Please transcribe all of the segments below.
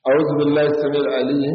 أعوذ بالله السميع العليم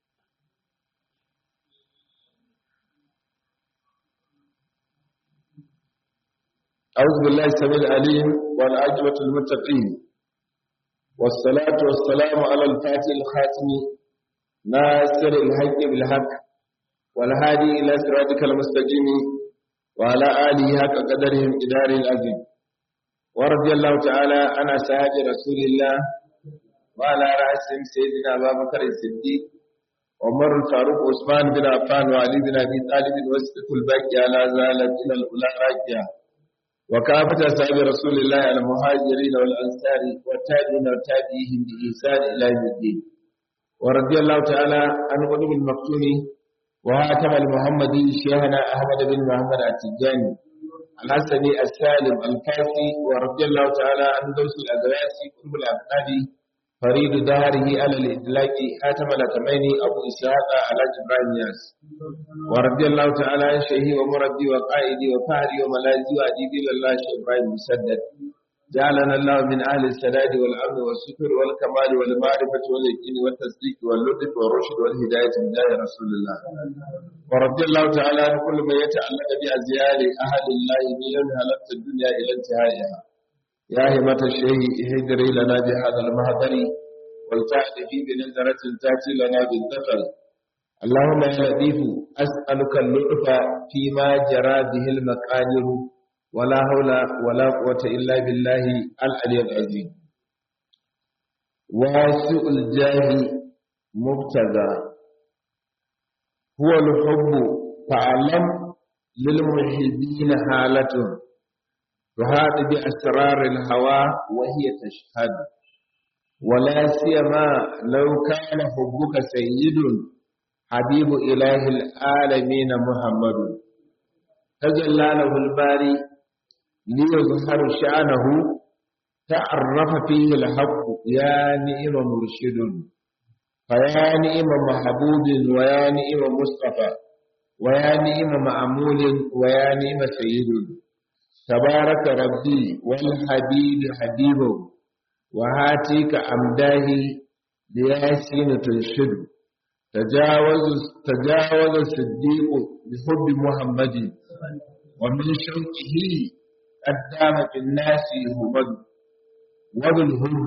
أعوذ بالله السميع العليم والعاقبة للمتقين والصلاة والسلام على الفاتح الخاتم ناصر الحق بالحق والهادي إلى صراطك المستقيم وعلى آله حق قدرهم إدار العظيم ورضي الله تعالى عن أصحاب رسول الله وعلى رأسهم سيدنا أبا بكر الصديق عمر الفاروق عثمان بن عفان وعلي بن أبي طالب وسط الباقي على زالت إلى الأولى راكية وكافة أصحاب رسول الله المهاجرين والأنصار والتابعين وتابعيهم بإحسان إلى يوم الدين ورضي الله تعالى عن قلوب المكتوم وهاتم المحمدي شيخنا أحمد بن محمد التجاني الحسني السالم الكافي ورضي الله تعالى عن دوس الأدواسي قلب الأبنادي فريد داره على الإطلاق حاتم الأتميني أبو إسحاق على جبران ياس ورضي الله تعالى عن شيخي ومربي وقائدي وفهري وملاذي وأديبي لله شيخ إبراهيم مسدد جعلنا الله من أهل السداد والأمن والستر والكمال والمعرفة واليقين والتصديق واللطف والرشد والهداية من جاه رسول الله ورضي الله تعالى عن كل من يتعلق بأزيال أهل الله من يوم هلكت الدنيا إلى انتهائها يا همة الشيء اهدري لنا بهذا المهدر والتعد في بنظرة تأتي لنا بالدخل اللهم يا لطيف أسألك اللطف فيما جرى به المقادير ولا حول ولا قوة إلا بالله العلي العظيم واسع الجاه مبتغى هو الحب فاعلم للمحبين حالته تهاد بأسرار الهوى وهي تشهد ولا سيما لو كان حبك سيد حبيب إله العالمين محمد تجلى له الباري ليظهر شأنه تعرف فيه الحق يا نئم مرشد فيا نئم محبوب ويا نئم مصطفى ويا نئم معمول ويا نئم سيد تبارك ربي والحبيب حبيبه وهاتيك أمداه لياسين تنشد تجاوز تجاوز الصديق بحب محمد ومن شوقه قدام في الناس هبد وبالهب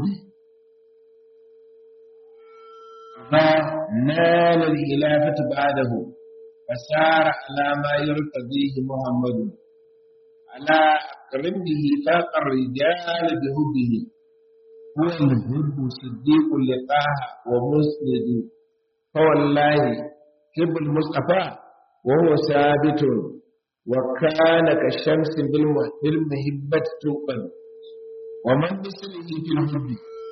فنال الخلافة بعده فسار على ما يرتضيه محمد على أقرب به فاق الرجال بهبه هو الهب صديق لقاه ومسند فوالله حب المصطفى وهو ثابت وكان كالشمس بالمهبة توقن ومن مثله في الحب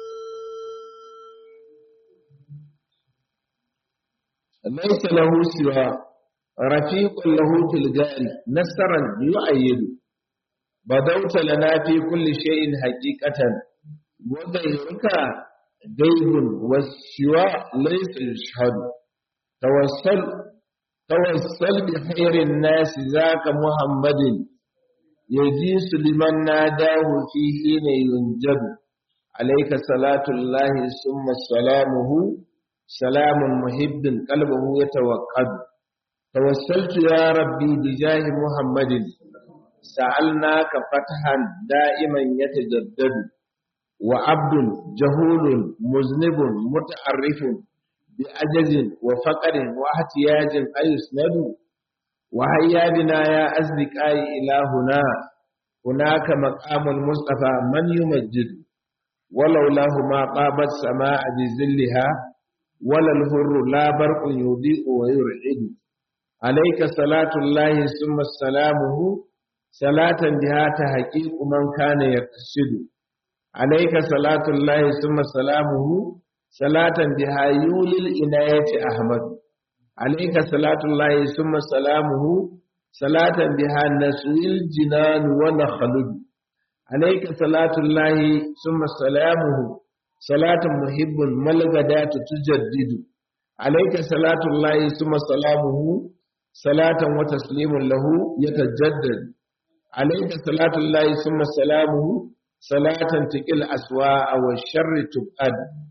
ليس له سوى رفيق له في الجاري نصرا يؤيد بدوت لنا في كل شيء حقيقة وغيرك غيب والسوى ليس يشهد توسل توسل بخير الناس ذاك محمد يجيس لمن ناداه في حين ينجب عليك صلاة الله ثم سلامه سلام محب قلبه يتوقد توسلت يا ربي بجاه محمد سألناك فتحا دائما يتجدد وعبد جهول مذنب متعرف بعجز وفقر واحتياج أيسند وهيا بنا يا أصدقائي إلى هنا هناك مقام المصطفى من يمجد ولولاه ما طابت سماء بذلها ولا الهر لا برق يضيء ويرعد عليك صلاة الله ثم سلامه صلاة بها تحقيق من كان يقصد عليك صلاة الله ثم سلامه صلاة بها يولي الإناية أحمد عليك صلاة الله ثم سلامه صلاة بها نسوي الجنان ونخلد عليك صلاة الله ثم سلامه صلاة محب ملغدات تجدد عليك صلاة الله ثم سلامه صلاة وتسليم له يتجدد عليك صلاة الله ثم سلامه صلاة تقل أسواء والشر تبعد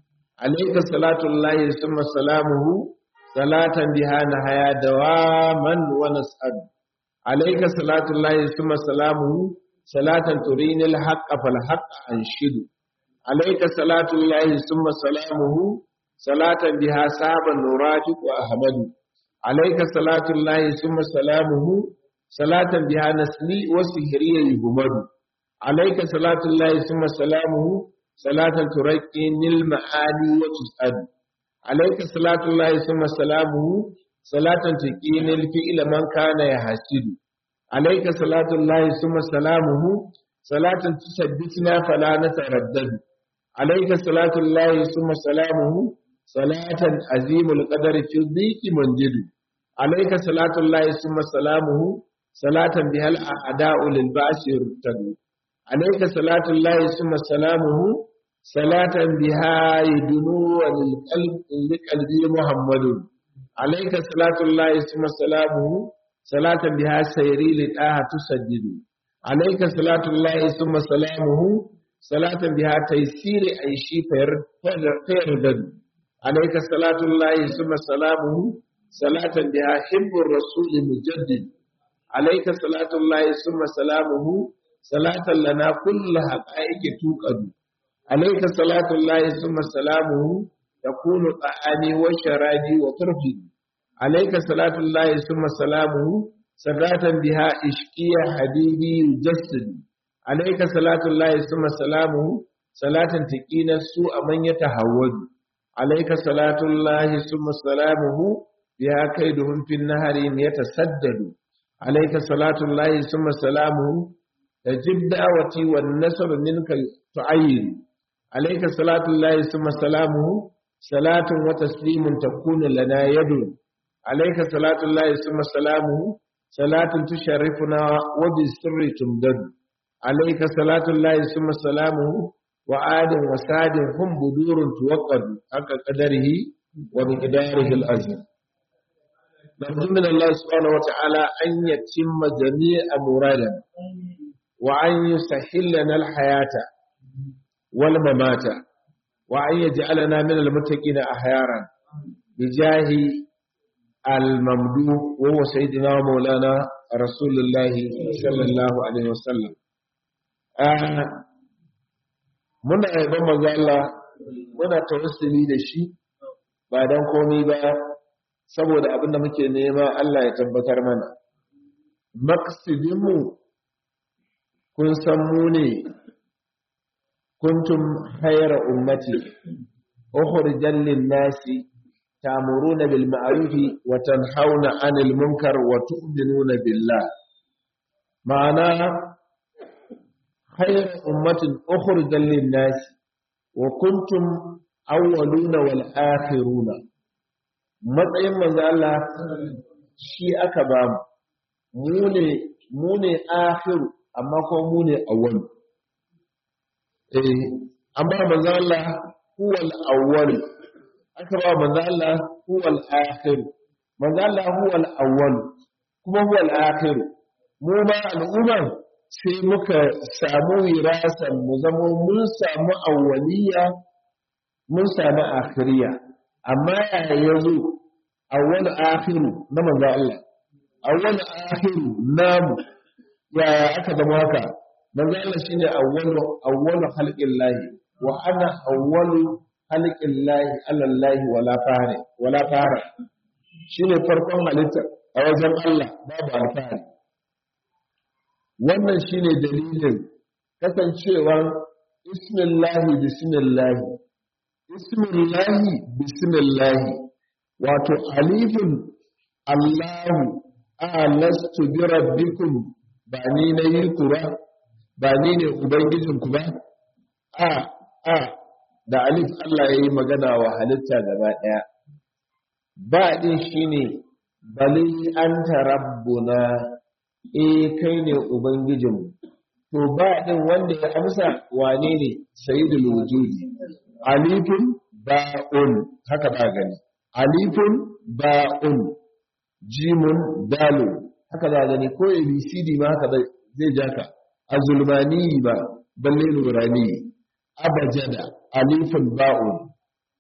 alayka salatullahi summa salamuhu salatan biha nahaya dawaman wa nas'ad alayka salatullahi summa salamuhu salatan turini al-haqqa fal haqqa anshidu alayka salatullahi summa salamuhu salatan biha saban nurafiq wa ahmadu alayka salatullahi summa salamuhu salatan biha nasli wa sihriya yuhmadu alayka salatullahi summa salamuhu salatan turaqqini al-ma'ani wa tus'ad alayka salatullahi summa salamuhu salatan tuqini al-fi'la man kana yahsidu alayka salatullahi summa salamuhu salatan tusabbitna fala nataraddadu alayka salatullahi summa salamuhu salatan azimul qadari fi dhiki manjidu alayka salatullahi summa salamuhu salatan bihal a'da'u lil ba'si yurtadu alayka salatullahi summa salamuhu salatan biha yudunu lil qalbi qalbi muhammadun alayka salatullahi summa salamuhu salatan biha sayri li daha tusajjidu alayka salatullahi summa salamuhu salatan biha taysiri aishi fayardadu alayka salatullahi summa salamuhu salatan biha hibbur rasul mujaddid alayka salatullahi summa salamuhu salatan lana kullu haqa'iqi tuqadu alayka salatullahi summa salamuhu yakunu ta'ani wa sharabi wa turfi alayka salatullahi summa salamuhu salatan biha ishqiya habibi yujassid alayka salatullahi summa salamuhu salatan taqina su aman yatahawwadu alayka salatullahi summa salamuhu biha kaiduhum fin nahari yatasaddadu alayka salatullahi summa salamuhu tajib da'wati wan nasr minka tu'ayyin alayka salatullahi summa salamuhu salatun wa taslimun takunu lana yadun alayka salatullahi summa salamuhu salatun tusharrifuna wa bisirri tumdadu alayka salatullahi summa salamuhu wa adin wa sadin hum budurun tuwaqqadu haka qadarihi wa miqdarihi al-azim نرجو من الله سبحانه وتعالى أن يتم جميع مرادنا وأن يسهل لنا الحياة والممات وأن يجعلنا من المتقين أحيارا بجاه الممدوح وهو سيدنا ومولانا رسول الله صلى الله عليه وسلم muna yaban manzo Allah muna tawassuli da shi ba dan komai ba saboda abinda muke nema Allah ya tabbatar mana maqsidinmu kun san mu ne kuntum khayra ummati ukhrijal lin-nasi ta'muruna bil ma'ruf wa tanhauna 'anil munkar wa tu'minuna billah ma'ana khayra ummatin ukhrijal lin-nasi wa kuntum awwaluna wal akhiruna matsayin manzo Allah shi aka ba mu mu ne mu ne akhiru amma ko mu ne awwal eh an ba manzo Allah huwal awwal aka ba manzo Allah huwal akhir manzo Allah huwal awwal kuma huwal akhir mu ma al'umma sai muka samu wirasan mu zamo mun samu awwaliya mun samu akhiriya amma yaya yazo awwal akhiru na manzo Allah awwal akhiru namu yaya aka zama haka manzo Allah shine awwalu awwalu khalqillahi wa ana awwalu khalqillahi ala Allah wala fare wala fare shine farkon halitta a wajen Allah babu alfahari wannan shine dalilin kasancewar ismillahi bismillahi ismillahi bismillahi wato alifin Allahu alastu bi rabbikum ba ni na yi ku ba ba ni ne ubangijinku ba a a da alif Allah ya yi magana wa halitta gaba ɗaya ba ɗin shi ne bali an rabbuna e kai ne ubangijinmu to ba ɗin wanda ya amsa wane ne sayyidul wujudi alifun ba'un haka ba gani alifun ba'un jimun dalun haka za gani ko abcd ma haka zai ja ka a zulmani ba balle nurani abajada alifin ba'un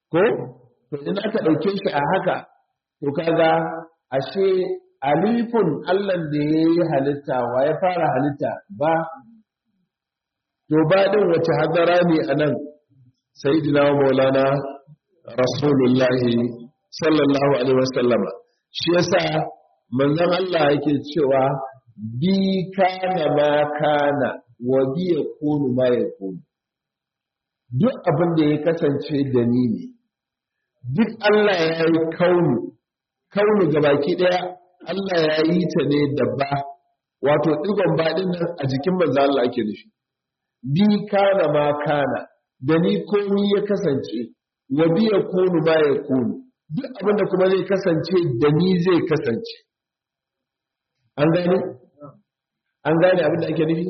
ko to in aka ɗauke shi a haka to kaga ashe alifun Allah da ya yi halitta wa ya fara halitta ba to ba din wace hadara ne a nan sayyidina wa maulana rasulullahi sallallahu alaihi wasallama shi yasa manzon Allah yake cewa bi kana ma kana wa bi yakunu ma yakunu duk abin da ya kasance da ni ne duk Allah ya yi kaunu kaunu gabaki daya Allah ya yi ta ne da ba wato digon baɗin nan a jikin manzo Allah ake nufi bi kana ma kana da ni komi ya kasance wa bi yakunu ma yakunu duk abin da kuma zai kasance da ni zai kasance an gane an gane abin da ake nufi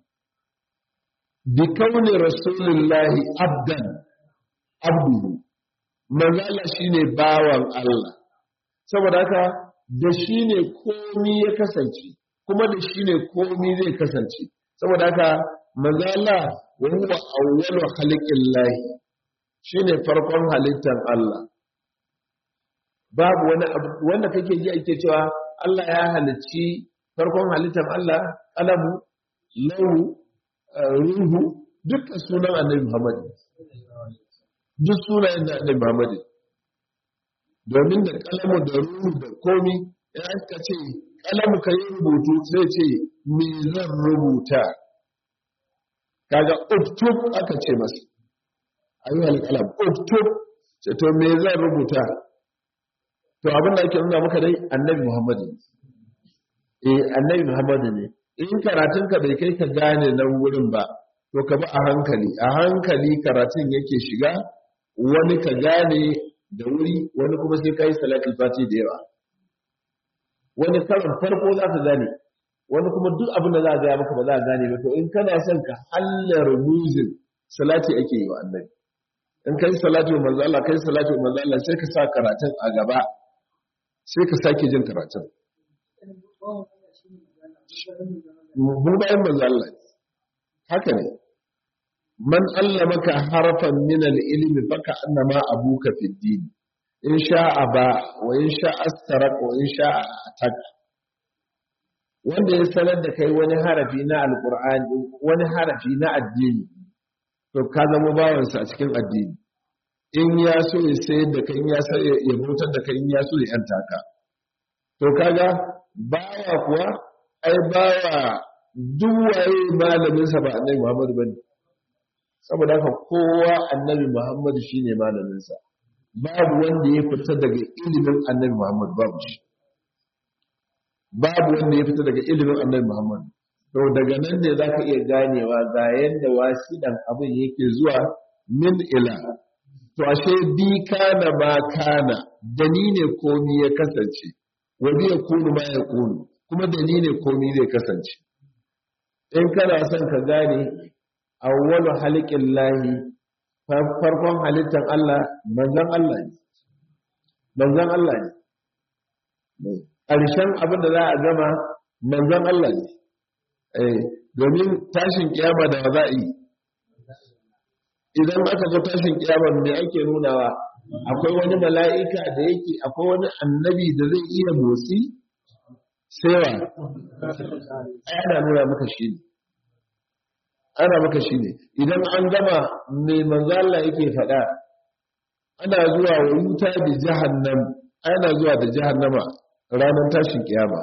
bi kauni rasulullahi abdan abduhu manzala shine bawan Allah saboda haka da shi ne komi ya kasance kuma da shi ne komi zai kasance saboda haka manzala wa huwa awwalu khalqillahi shine farkon halittar Allah babu wani abu wanda kake ji ake cewa Allah ya halicci farkon halittar Allah kalamu lahu ruhu dukkan sunan annabi Muhammad duk sunayen da annabi Muhammad domin da kalamu da ruhu da komi ya aka ce kalamu ka yi rubutu sai ce me zan rubuta kaga uktub aka ce masa ayyuhal kalam uktub ce to me zan rubuta to abin da ake nuna maka dai annabi Muhammad eh annabi Muhammad ne in karatun ka bai kai ka gane nan wurin ba to ka bi a hankali a hankali karatun yake shiga wani ka gane da wuri wani kuma sai kai salatul fati da yawa wani karin farko za ka gane wani kuma duk abin da za a gaya maka ba za a gane ba to in kana son ka hallar muzin salati ake yi wa annabi in kai salati wa manzo Allah kai salati wa manzo Allah sai ka sa karatun a gaba sai ka sake jin karatun mu bayan manzo Allah haka ne man allamaka harfan min al-ilmi faka annama abuka fi din in sha'a ba wa in sha'a astarak wa in sha'a atak wanda ya sanar da kai wani harafi na alqur'ani wani harafi na addini to ka zama bawansa a cikin addini in ya so ya sayar da kai in ya so ya bautar da kai in ya so ya yanta ka to kaga bawa kuwa ai bawa duk waye malaminsa ba annabi Muhammad bane saboda haka kowa annabi Muhammad shine malaminsa babu wanda ya fita daga ilimin annabi Muhammad babu shi babu wanda ya fita daga ilimin annabi Muhammad to daga nan ne zaka iya ganewa ga yanda wasidan abin yake zuwa min ila to ashe bi kana ma kana dani ne komi ya kasance wa bi yakunu ma yakunu kuma dani ne komi zai kasance in kana son ka gane awwalu halikin lahi farkon halittar Allah manzan Allah ne manzan Allah ne ƙarshen abin da za a gama manzan Allah ne domin tashin kiyama da za a yi idan aka zo tashin kiyama me ake nunawa akwai wani mala'ika da yake akwai wani annabi da zai iya motsi sewa ana nuna maka shi ne ana maka shi ne idan an gama mai manzala yake faɗa ana zuwa wa wuta da jahannam ana zuwa da jahannama ranar tashin kiyama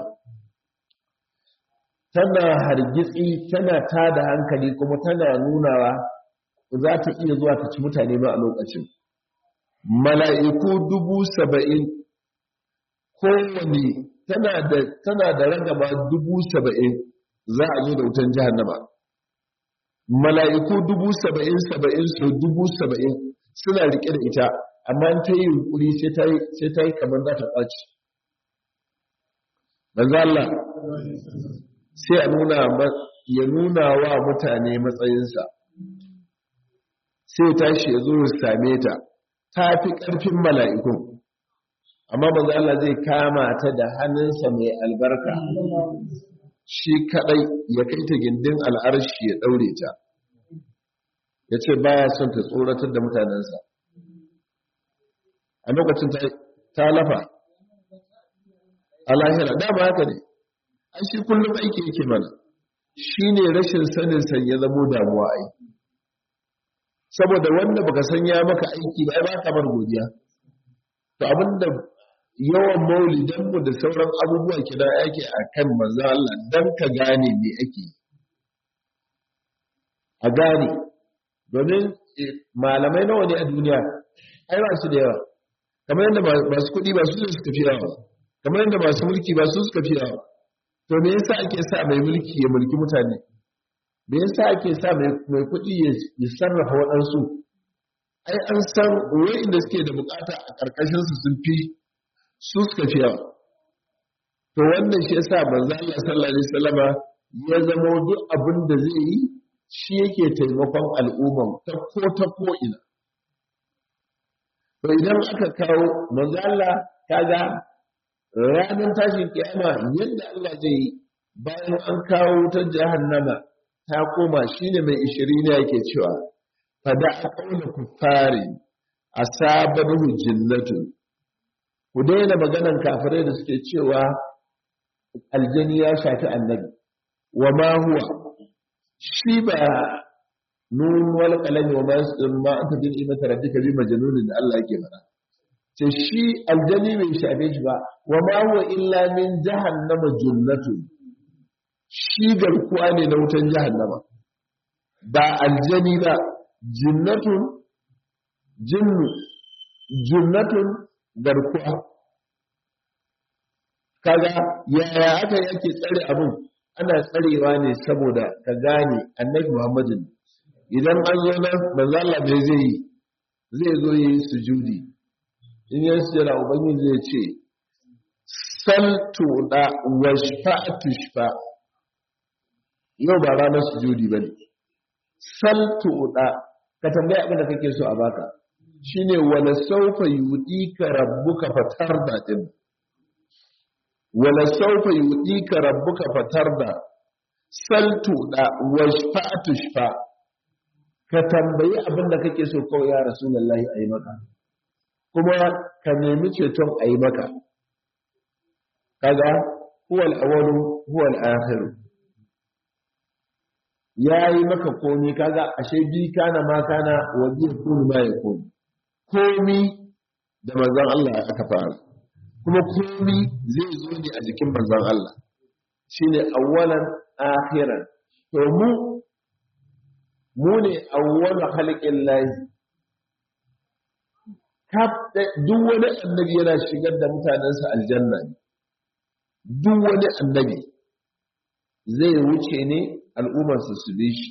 tana hargitsi tana tada hankali kuma tana nunawa za ta iya zuwa ta ci mutane ma a lokacin mala'iku dubu saba'in kowane tana da ragaba dubu saba'in za a zo da wutan jahannama mala'iku dubu saba'in saba'in su dubu saba'in suna riƙe da ita amma ta yi yunƙuri sai ta yi kamar za ta ƙwaci manzo Allah sai a nuna ya nuna wa mutane matsayinsa sai tashi ya zo ya same ta ta fi ƙarfin mala'ikun amma manzo Allah zai kama ta da hannunsa mai albarka shi kadai ya kai ta gindin al'arshi ya daure ta ya ce baya son ta tsoratar da mutanensa a lokacin ta lafa a lahira dama haka ne an shi kullum aiki yake mana shi ne rashin sanin san ya zamo damuwa ai saboda wanda baka san ya maka aiki ba ba ka bar godiya to abinda yawan maulidanmu da sauran abubuwa kira yake a kan manzan Allah don ka gane me ake a gane domin malamai nawa ne a duniya ai ba su da yawa kamar yadda masu kuɗi ba su suka fi yawa kamar yadda masu mulki ba su suka fi yawa to me yasa ake sa mai mulki ya mulki mutane me yasa ake sa mai kuɗi ya sarrafa waɗansu ai an san wa'inda suke da bukata a ƙarƙashinsu sun fi su suka fi yawa to wannan shi yasa manzo Allah sallallahu alaihi wasallama ya zama duk abin da zai yi shi yake taimakon al'umma ta ko ta ko ina to idan aka kawo manzo Allah kaga ranar tashin kiyama yadda Allah zai yi bayan an kawo ta jahannama ta koma shine mai ishirin yake cewa fada aqawla kuffari asabahu jinnatun ku daina maganan kafirai da suke cewa aljani ya shafi annabi wa ma huwa shi ba nun wal qalami wa ma yasdun ma anta bil imati rabbika bi majnunin da Allah yake fara ce shi aljani bai shafe shi ba wa ma huwa illa min jahannama junnatu shi garkuwa ne na wutan jahannama ba aljani ba jinnatun jinnu junnatun garkuwa kaga yaya aka yake tsare abin ana tsarewa ne saboda ka gane annabi muhammadin idan an zo nan manzo Allah bai zai yi zai zo yi sujudi in ya sujada ubangiji zai ce saltu da washfa'tu shfa yau ba ranar sujudi bane saltu da ka tambaya abin da kake so a baka shine wala saufa yudika rabbuka fatarda din wala saufa yudika rabbuka fatarda saltu da washfa'tu shfa ka tambayi abin da kake so kawai ya rasulullahi ayi maka kuma ka nemi ceton ayi maka kaga huwal awwalu huwal akhir yayi maka komi kaga ashe bi kana ma kana wa bi kun ma yakun komi da manzon Allah aka fara kuma komi zai zo ne a jikin manzon Allah shine awwalan akhiran to mu mu ne awwalu khalqin lahi duk wani annabi yana shigar da mutanensa aljanna ne duk wani annabi zai wuce ne al'ummarsa su bi shi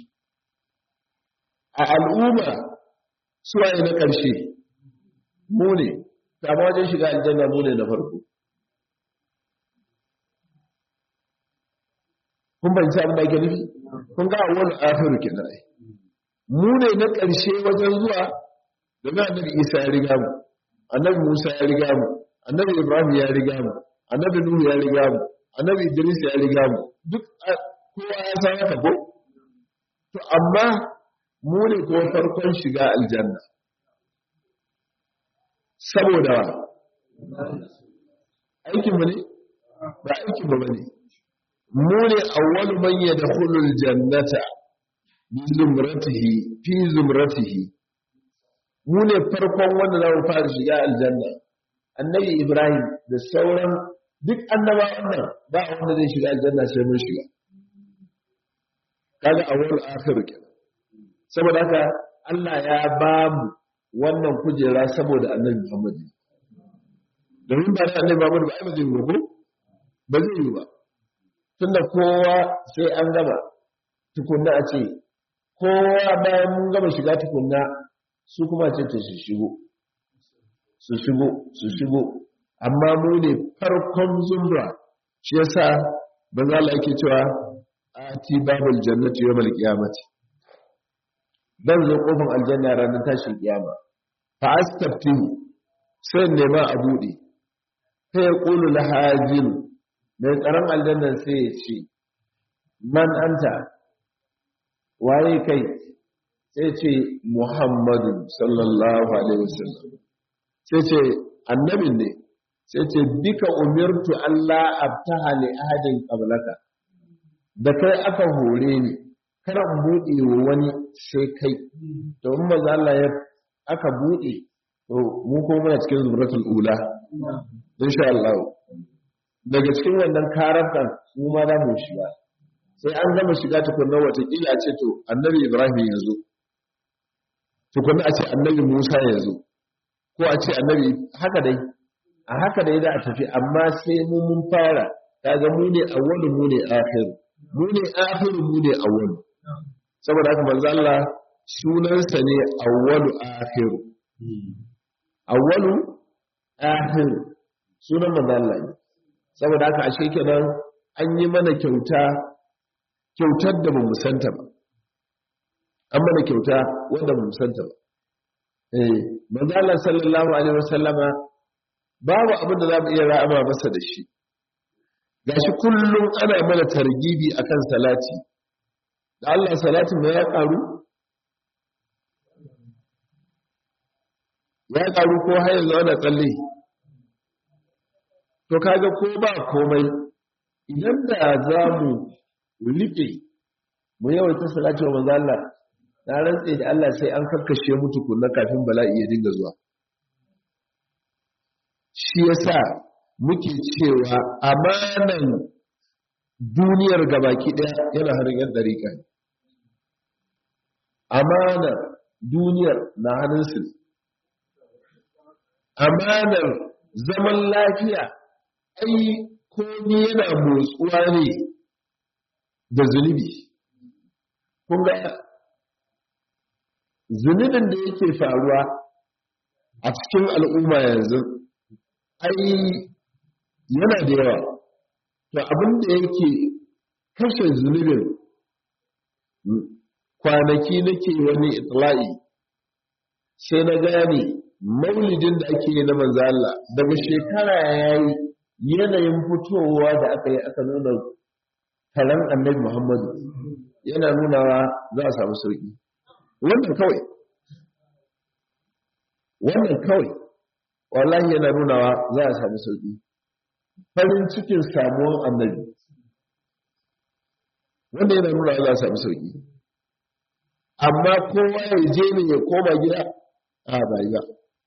a al'umma suwaye na ƙarshe mu ne kama wajen shiga aljanna mu ne na farko kun banci abin da ake nufi kun ga wani afiru ke na mu ne na ƙarshe wajen zuwa domin annabi isa ya riga mu annabi musa ya riga mu annabi ibrahim ya riga mu annabi nuhu ya riga mu annabi idris ya riga mu duk kowa ya san haka ko to amma mu ne ko farkon shiga aljanna saboda aikin mu ne ba aikin mu bane mu ne awwalu man yadkhulu aljannata bi zumratihi fi zumratihi mu ne farkon wanda za mu fara shiga aljanna annabi ibrahim da sauran duk annabawan nan ba wanda zai shiga aljanna sai mun shiga kaga awwal akhir kenan saboda haka Allah ya ba mu wannan kujera saboda annabi Muhammad domin ba da annabi Muhammad ba ai ba zai yi ko ba zai yi ba tunda kowa sai an gama tukunna a ce kowa bayan mun gama shiga tukunna su kuma ce ta su shigo su shigo su shigo amma mu ne farkon zumra shi yasa banza Allah yake cewa ati babul jannati yawmal qiyamati dan zo kofin aljanna ranar tashin kiyama fa astaftihu sai nema a bude sai ya qulu lahajin mai tsaron aljannan sai ya ce man anta waye kai sai ce muhammadu sallallahu alaihi wasallam sai ce annabin ne sai ce bika umirtu Allah abtaha li ahadin qablaka da kai aka hore ni kada in buɗe wa wani sai kai to in maza Allah ya aka buɗe to mu ko muna cikin zumratul ula insha Allah daga cikin wannan karafan mu ma za mu shiga sai an gama shiga tukunna watakila a ce to annabi Ibrahim ya zo tukunna a ce annabi Musa ya zo ko a ce annabi haka dai a haka dai za a tafi amma sai mu mun fara kaga mu ne awwalu mu ne akhiru mu ne akhiru mu ne awwalu saboda haka manzo Allah sunansa ne awwalu akhiru awwalu akhiru sunan manzo Allah ne saboda haka ashe kenan an yi mana kyauta kyautar da bamu santa ba an mana kyauta wanda bamu santa ba eh manzo Allah sallallahu alaihi wasallama babu abin da za mu iya ra'ama masa da shi gashi kullum ana mana targibi akan salati da Allah salatin da ya karu ya karu ko har yanzu ana tsalle to kaga ko ba komai idan da za mu rike mu yawaita salati wa manzo Allah na rantse da Allah sai an kakkashe mu tukunna kafin bala'i ya dinga zuwa shi yasa muke cewa amanan duniyar gabaki daya yana hannun yan dariƙa ne amanar duniyar na hannunsu amanar zaman lafiya ai komi yana motsuwa ne da zunubi kun ga zunubin da yake faruwa a cikin al'umma yanzu ai yana da yawa to abin da yake kashe zunubin kwanaki nake wani itla'i sai na gane maulidin da ake yi na manzo Allah daga shekara yayi yanayin fitowa da aka yi aka nuna taron annabi Muhammadu yana nunawa za a samu sauki wannan kawai wannan kawai wallahi yana nunawa za a samu sauki farin cikin samuwan annabi wanda yana nunawa za a samu sauki amma kowa ya je ne ya koma gida a bai ba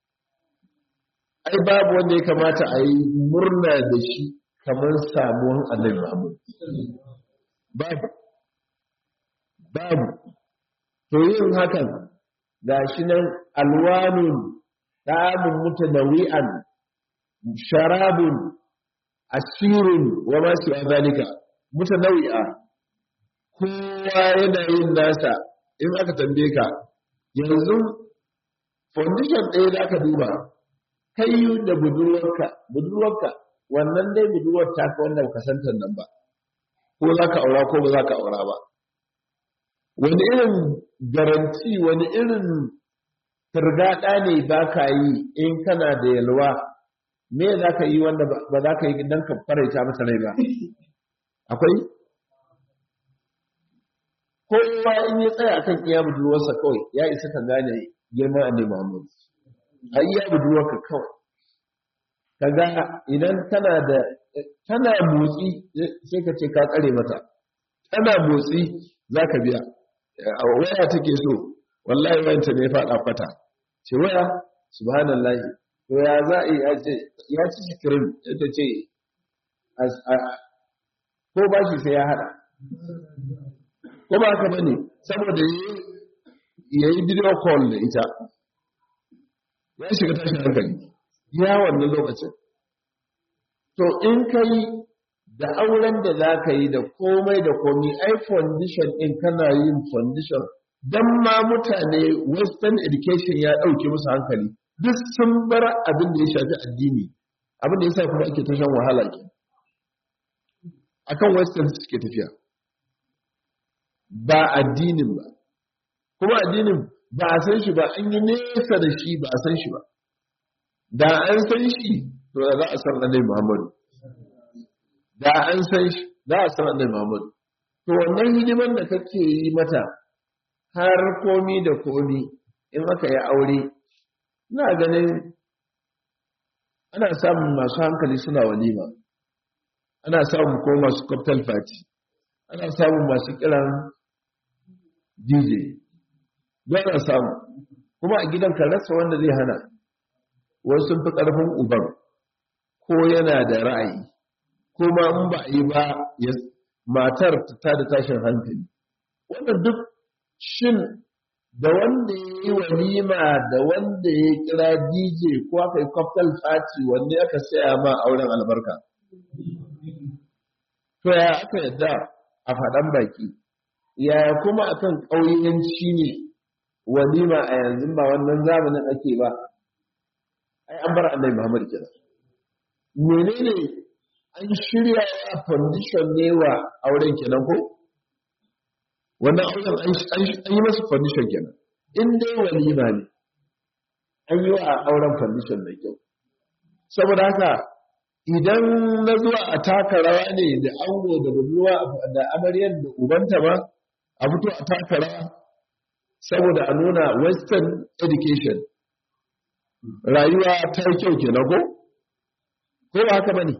ai babu wanda ya kamata a yi murna da shi kamar samuwan annabi Muhammad babu babu to yin hakan ga shi nan alwanun ɗamun mutanawi'an sharabun asirun wa masu zalika mutanawi'a kowa yana yin nasa in aka tambaye ka yanzu foundation ɗaya da aka duba kai da budurwarka budurwarka wannan dai budurwar ta ka wanda ka santar nan ba ko za ka aura ko ba za ka aura ba wani irin garanti wani irin turgaɗa ne ba ka yi in kana da yalwa me za ka yi wanda ba za ka yi don ka faraita masa rai ba akwai kowa in ya tsaya kan iya budurwarsa kawai ya isa ka gane girman annabi Muhammad a iya budurwarka kawai kaga idan tana da tana motsi sai ka ce ka tsare mata tana motsi za ka biya waya take so wallahi wayanta ne faɗa kwata ce waya subhanallahi to ya za a yi ya ce ya ci sikirin ita ce ko ba shi sai ya haɗa ko ba haka bane saboda ya yi video call da ita ya shiga tashin hankali ya wannan lokacin to in ka yi da auren da za ka yi da komai da komi ai foundation in kana yin foundation don ma mutane western education ya ɗauke musu hankali duk sun bar abin da ya shafi addini abin da ya sa kuma ake ta shan wahala ke akan western suke tafiya ba addinin ba kuma addinin ba a san shi ba an yi nesa da shi ba a san shi ba da an san shi to da za a san annabi Muhammadu da an san shi za a san annabi Muhammadu to wannan hidiman da kake yi mata har komi da komi in aka yi aure ina ganin ana samun masu hankali suna walima ana samun ko masu cocktail party ana samun masu kiran dj don ana samu kuma a gidan ka rasa wanda zai hana wasu sun fi ƙarfin uban ko yana da ra'ayi kuma in ba a yi ba matar ta da tashin hankali wannan duk shin da wanda ya yi walima da wanda ya kira dj ko aka yi cocktail party wanne aka saya ma auren albarka to ya aka yadda a faɗan baki yaya kuma akan ƙauyenci ne walima a yanzu ba wannan zamanin ake ba ai an bar annabi Muhammad kenan menene an shirya a condition ne wa auren kenan ko wannan auren an yi masa condition kenan in dai walima ne an yi wa auren condition mai kyau saboda haka idan na zuwa a taka rawa ne da ango da budurwa da amaryar da ubanta ba a fito a taka rawa saboda a nuna western education rayuwa ta yi kyau kenan ko ko ba haka bane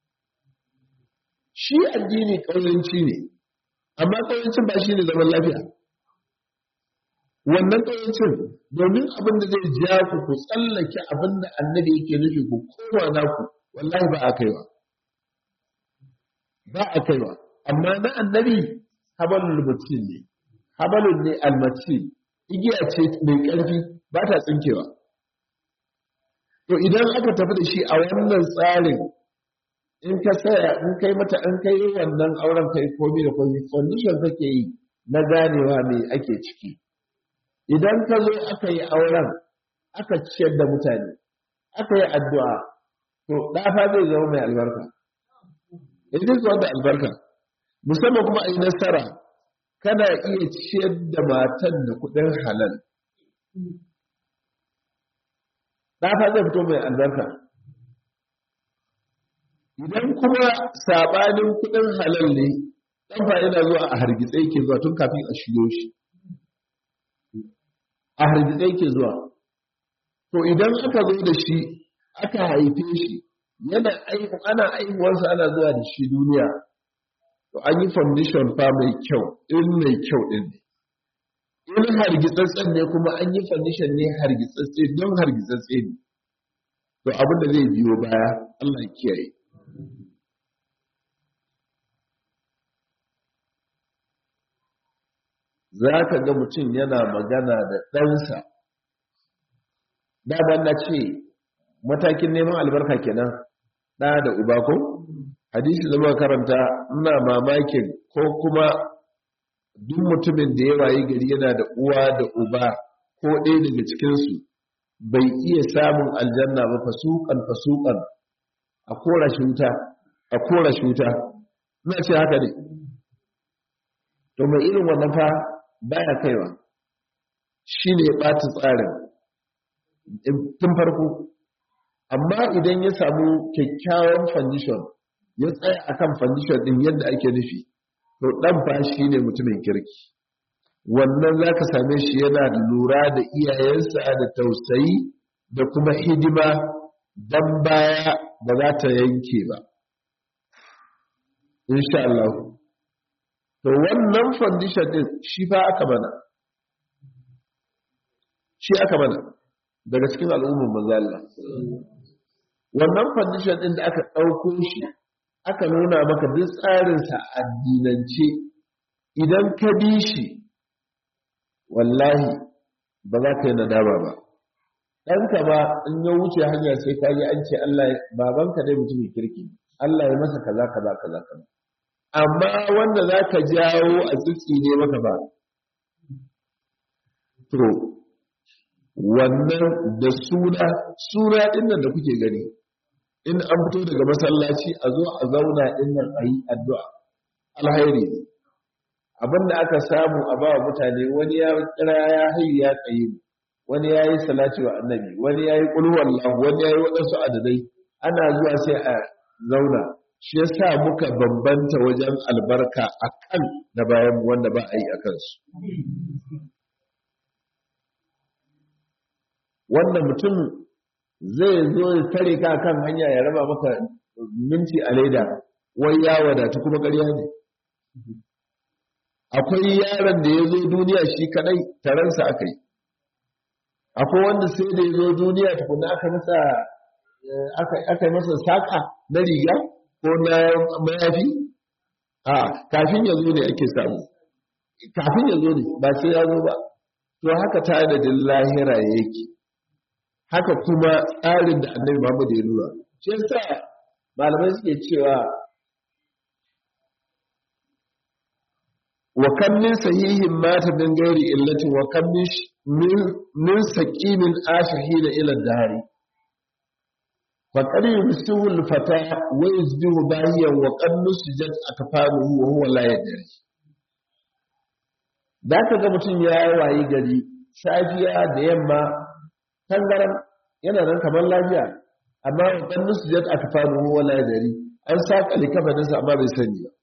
shi addini ƙauyanci ne amma ƙauyancin ba shi ne zaman lafiya wannan ƙauyancin domin abin da zai ja ku ku tsallake abin da annabi yake nufi ku kowa naku wallahi ba a kaiwa ba a kaiwa amma na annabi habalul mutin ne habalun ne almati igiya ce mai ƙarfi ba ta tsinkewa to idan aka tafi da shi a wannan tsarin in ka saya in kai mata an kai wannan auren kai komi da komi condition kake yi na ganewa me ake ciki idan ka zo aka yi auren aka ciyar da mutane aka yi addu'a to ɗafa zai zama mai albarka idan zuwa da albarka musamman kuma a yi nasara kana iya ciyar da matan da kuɗin halal ɗafa zai fito mai albarka idan kuma saɓanin kuɗin halal ne ɗanfa yana zuwa a hargitse yake zuwa tun kafin a shiyo shi a hargitse yake zuwa to idan aka zo da shi aka haife shi yana ana aihuwarsa ana zuwa da shi duniya to an yi foundation fa mai kyau in mai kyau ɗin ne in hargitsatsen ne kuma an yi foundation ne hargitsatse don hargitsatse ne to abin da zai biyo baya Allah ya kiyaye za ka ga mutum yana magana da ɗansa daban na ce matakin neman albarka kenan ɗa da uba ko hadisi da muka karanta ina mamakin ko kuma duk mutumin da ya wayi gari yana da uwa da uba ko ɗaya daga cikinsu bai iya samun aljanna ba fasukan fasukan a kora shi wuta a kora shi wuta ina ce haka ne to mai irin wannan fa baya kaiwa shi ne ya ɓata tsarin tun farko amma idan ya samu kyakkyawan foundation ya tsaya akan foundation din yadda ake nufi to dan fa shi ne mutumin kirki wannan za ka same shi yana lura da iyayensa da tausayi da kuma hidima don baya ba za ta yanke ba insha Allah to wannan foundation din shi fa aka mana shi aka mana daga cikin al'ummar manzo Allah wannan foundation din da aka ɗauko shi aka nuna maka duk tsarinsa addinance idan ka bi shi wallahi ba za ka yi nadama ba ɗanka ba in ya wuce hanya sai ka yi an ce Allah babanka dai mutumin kirki Allah ya masa kaza kaza kaza kaza amma wanda za ka jawo a tsitsi ne maka ba to wannan da suna suna ɗin nan da kuke gani in an fito daga masallaci a zo a zauna ɗin nan a yi addu'a alhairi ne abin da aka samu a ba mutane wani ya kira ya hayu ya tsaye wani ya yi salati wa annabi wani ya yi ƙulwallahu wani ya yi waɗansu adadai ana zuwa sai a zauna shi ya sa muka bambanta wajen albarka a kan na bayan wanda ba a yi a kansu wannan mutum zai zo ya tare ka kan hanya ya raba maka minti a leda wai ya wadatu kuma ƙarya ne akwai yaron da ya zo duniya shi kadai taransa aka yi akwai wanda sai da ya zo duniya tukuna aka masa aka yi masa saƙa na riga ko na mayafi a kafin ya zo ne ake samu kafin ya zo ne ba sai ya zo ba to haka tanadin lahira yake haka kuma tsarin da annabi Muhammad ya nuna shi yasa malamai suke cewa wa kam min sahihin mata min gairi illatin wa kam min min saqimin ashahina ila dari fa qad yumsihu al-fata wa yusbihu bahiyan wa qad nusijat akfanuhu wa huwa la yadri da ka ga mutum ya wayi gari safiya da yamma tangaran yana nan kamar lafiya amma wa qad nusijat akfanuhu wa la yadri an saka likafaninsa amma bai sani ba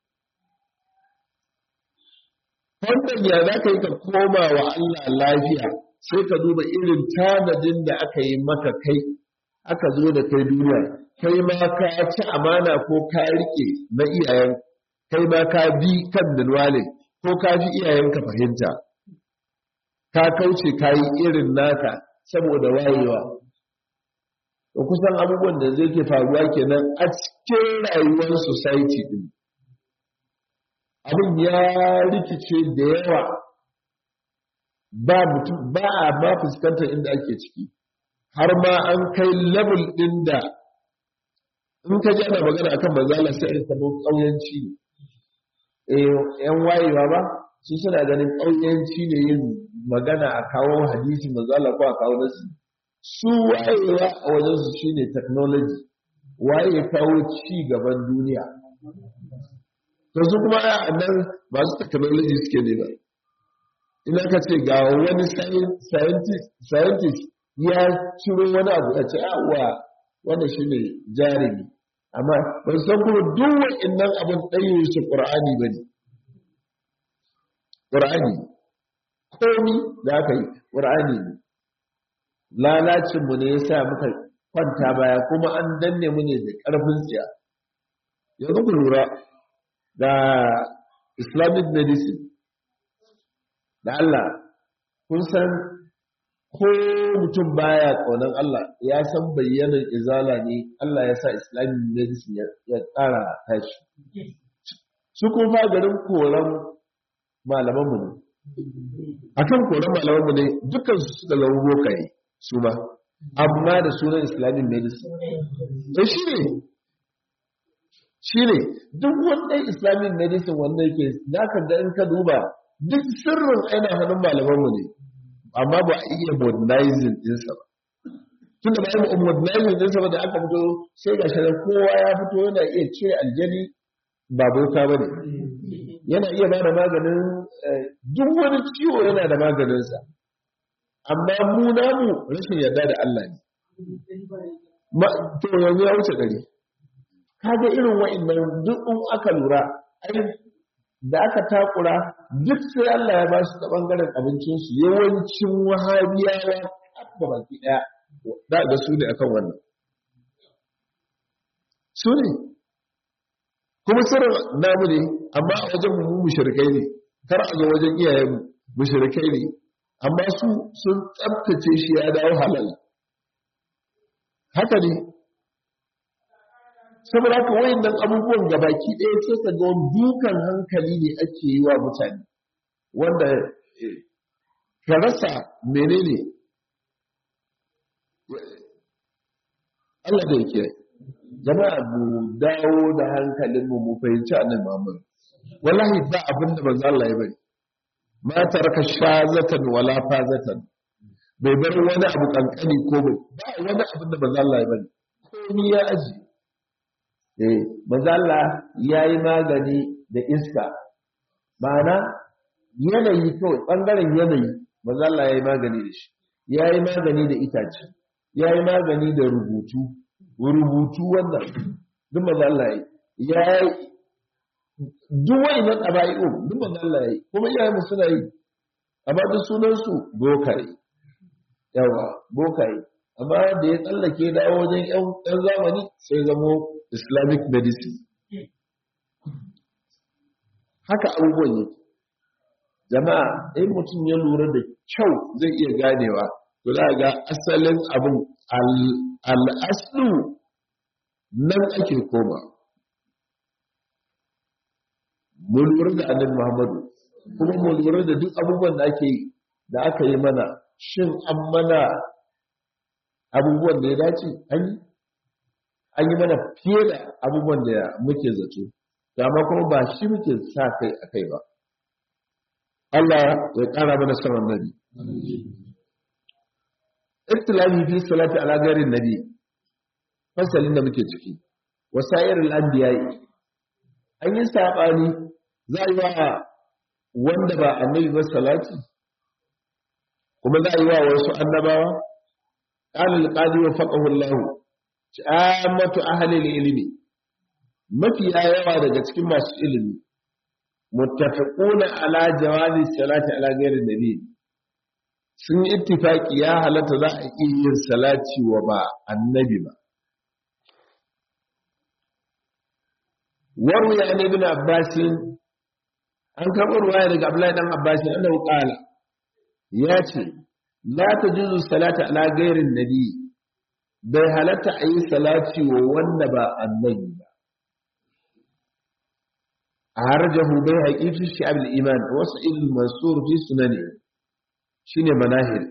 wannan ya za ka yi ka koma wa Allah lafiya sai ka duba irin tanadin da aka yi maka kai aka zo da kai duniya kai ma ka ci amana ko ka rike na iyayen kai ma ka bi kan dalwale ko ka fi iyayenka fahimta ka kauce ka yi irin naka saboda wayewa da kusan abubuwan da zai ke faruwa kenan a cikin rayuwar society din abin ya rikice da yawa ba mutum ba a ma fuskantar inda ake ciki har ma an kai level din da in ka ji ana magana akan manzala sai a samu ƙauyanci ne eh yan wayewa ba su suna ganin ƙauyanci ne yin magana a kawo hadisi manzala ko a kawo nasu su wayewa a wajen su shine technology waye kawo ci gaban duniya to su kuma a nan masu technology suke ne ba ina ka ce ga wani scientist ya ciro wani abu a ce wa wanda shi ne jarumi amma ban san kuma duk wa'innan abin ɗaya su ƙur'ani ba ne ƙur'ani komi da aka yi ƙur'ani ne lalacinmu ne ya sa muka kwanta baya kuma an danne mu ne da ƙarfin tsiya yanzu ku lura da islamic medicine da Allah kun san ko mutum baya ƙaunar Allah ya san bayyanar izala ne Allah ya sa islamic medicine ya tsara tashi su kun fa garin koran malamanmu ne a kan koran malamanmu ne dukkan su suka zama bokaye su ba amma da sunan islamic medicine shi ne shi ne duk wanda islamic medicine wanda yake za ka ga in ka duba duk sirrin aina hannun malamanmu ne amma ba a iya modernizing ɗinsa ba tun da bayan modernizing ɗinsa ba da aka fito sai ga shi kowa ya fito yana iya cire aljani ba bauta ba ne yana iya ba da maganin duk wani ciwo yana da maganinsa amma mu namu rashin yarda da Allah ne to yanzu ya wuce gari kaga irin wa'annan duk in aka lura da aka takura duk sai Allah ya ba su ta bangaren abincinsu yawancin wahabiyawa da baki daya da ga su ne akan wannan su ne kuma sirrin namu ne amma a wajen mu mushrikai ne kar a ga wajen iyayen mushrikai ne amma su sun tsabtace shi ya dawo halal haka ne saboda haka wayannan abubuwan gabaki ɗaya sai ka ga dukan hankali ne ake yi wa mutane wanda ka rasa menene Allah da yake jama'a mu dawo da hankalin mu mu fahimci annabi Muhammad wallahi ba abin da manzo Allah ya bari ma taraka shazatan wala fazatan bai bar wani abu kankani ko bai ba wani abin da manzo Allah ya bari komai ya aji eh manzo Allah yayi magani da iska ma'ana yanayi kawai bangaren yanayi manzo Allah yayi magani da shi yayi magani da itace yayi magani da rubutu rubutu wannan duk manzo Allah yayi duk wayannan aba'i'u duk manzo Allah yayi kuma iyayen mu suna yi amma duk sunan su bokaye yawa bokaye amma da ya tsallake dawo wajen yan zamani sai zamo islamic medicine haka abubuwan yake jama'a in mutum ya lura da kyau zai iya ganewa to za ga asalin abin al'aslu nan ake koma mu lura da annabi muhammadu kuma mu lura da duk abubuwan da ake da aka yi mana shin an mana abubuwan da ya dace an yi an yi mana fiye da abubuwan da muke zato amma kuma ba shi muke sa kai a kai ba Allah ya ƙara mana saman nabi ikhtilafi fi salati ala ghairi nabi fasalin da muke ciki wasairul anbiya'i an yi sabani za yi wa wanda ba annabi ba salati kuma za yi wa wasu annabawa qala al-qadi wa faqahu Allah ammatu ahli al-ilmi mafi yawa daga cikin masu ilimi muttafiquna ala jawazi salati ala ghairi nabi sun yi ittifaki ya halatta za a iya yin salati wa ba annabi ba waru ya ne bin abbasin an karɓo ruwaya daga abdullahi dan abbasin annahu qala ya ce la tajuzu salata ala ghairin nabi bai halatta a yi salati wa wanda ba annabi ba a harjahu bai haƙi fi shi'ab al-iman wasu ilil mansur fi sunani shine manahir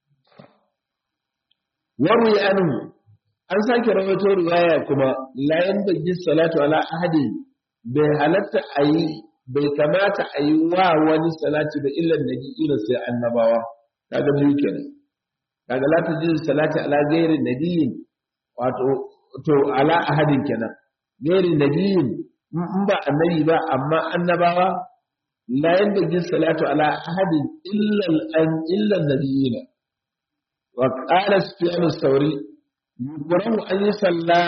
waru ya anhu an sake rawaito riwaya kuma la yanbaghi salatu ala ahadi bai halatta a yi bai kamata a yi wa wani salati ba illan nabi ila sai annabawa kaga biyu kenan kaga la tajidu salati ala ghairi nabiyyin wato to ala ahadin kenan ghairi nabiyyin in ba annabi ba amma annabawa la yanbaghi salatu ala ahadin illa an illa nabiyyin wa qala sufyan as-sawri yuqrahu an yusalla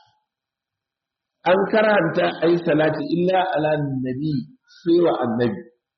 an karanta ayi salati illa ala nabi sai wa annabi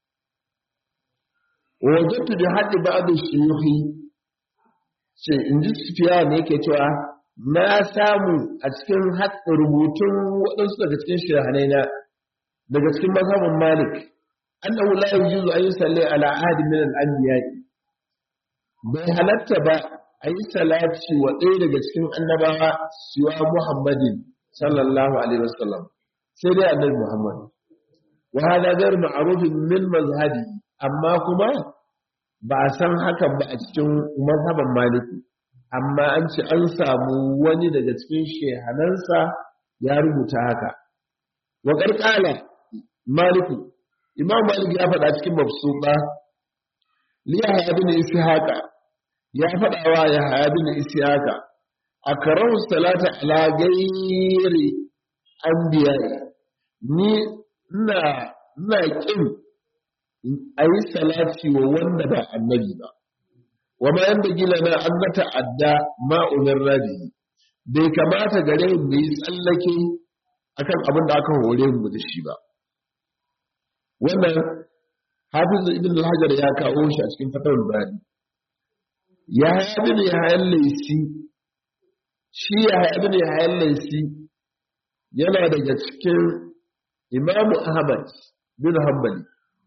wajattu da haddi ba'd shuyukhi ce in ji sufiya ne yake cewa na samu a cikin rubutun waɗansu daga cikin shahanai na daga cikin mazhabin malik annahu la yujuzu an yusalli ala ahadi min al-anbiya bai halatta ba a yi salati wa ɗaya daga cikin annabawa siwa muhammadin sallallahu alaihi wasallam sai dai annabi muhammad wa hada ghayr ma'rufin min mazhabi amma kuma ba a san hakan ba a cikin mazhaban maliki amma an ce an samu wani daga cikin shehanansa ya rubuta haka wa ƙarƙala maliki imam malik ya faɗa cikin mafsuba li yahya bin ishaqa ya faɗa wa yahya bin ishaqa akrahu salata ala ghairi anbiya ni ina ina kin a yi salati wa wanda ba annabi ba wa ma yanda gila na an na ta'adda ma umar rabi bai kamata gare mu yi tsallake akan abin da aka hore mu da shi ba wannan hafiz ibn al-hajar ya kawo shi a cikin fatawul bari ya haya bin ya hayan laisi shi ya haya bin ya hayan laisi yana daga cikin imamu ahmad bin hanbali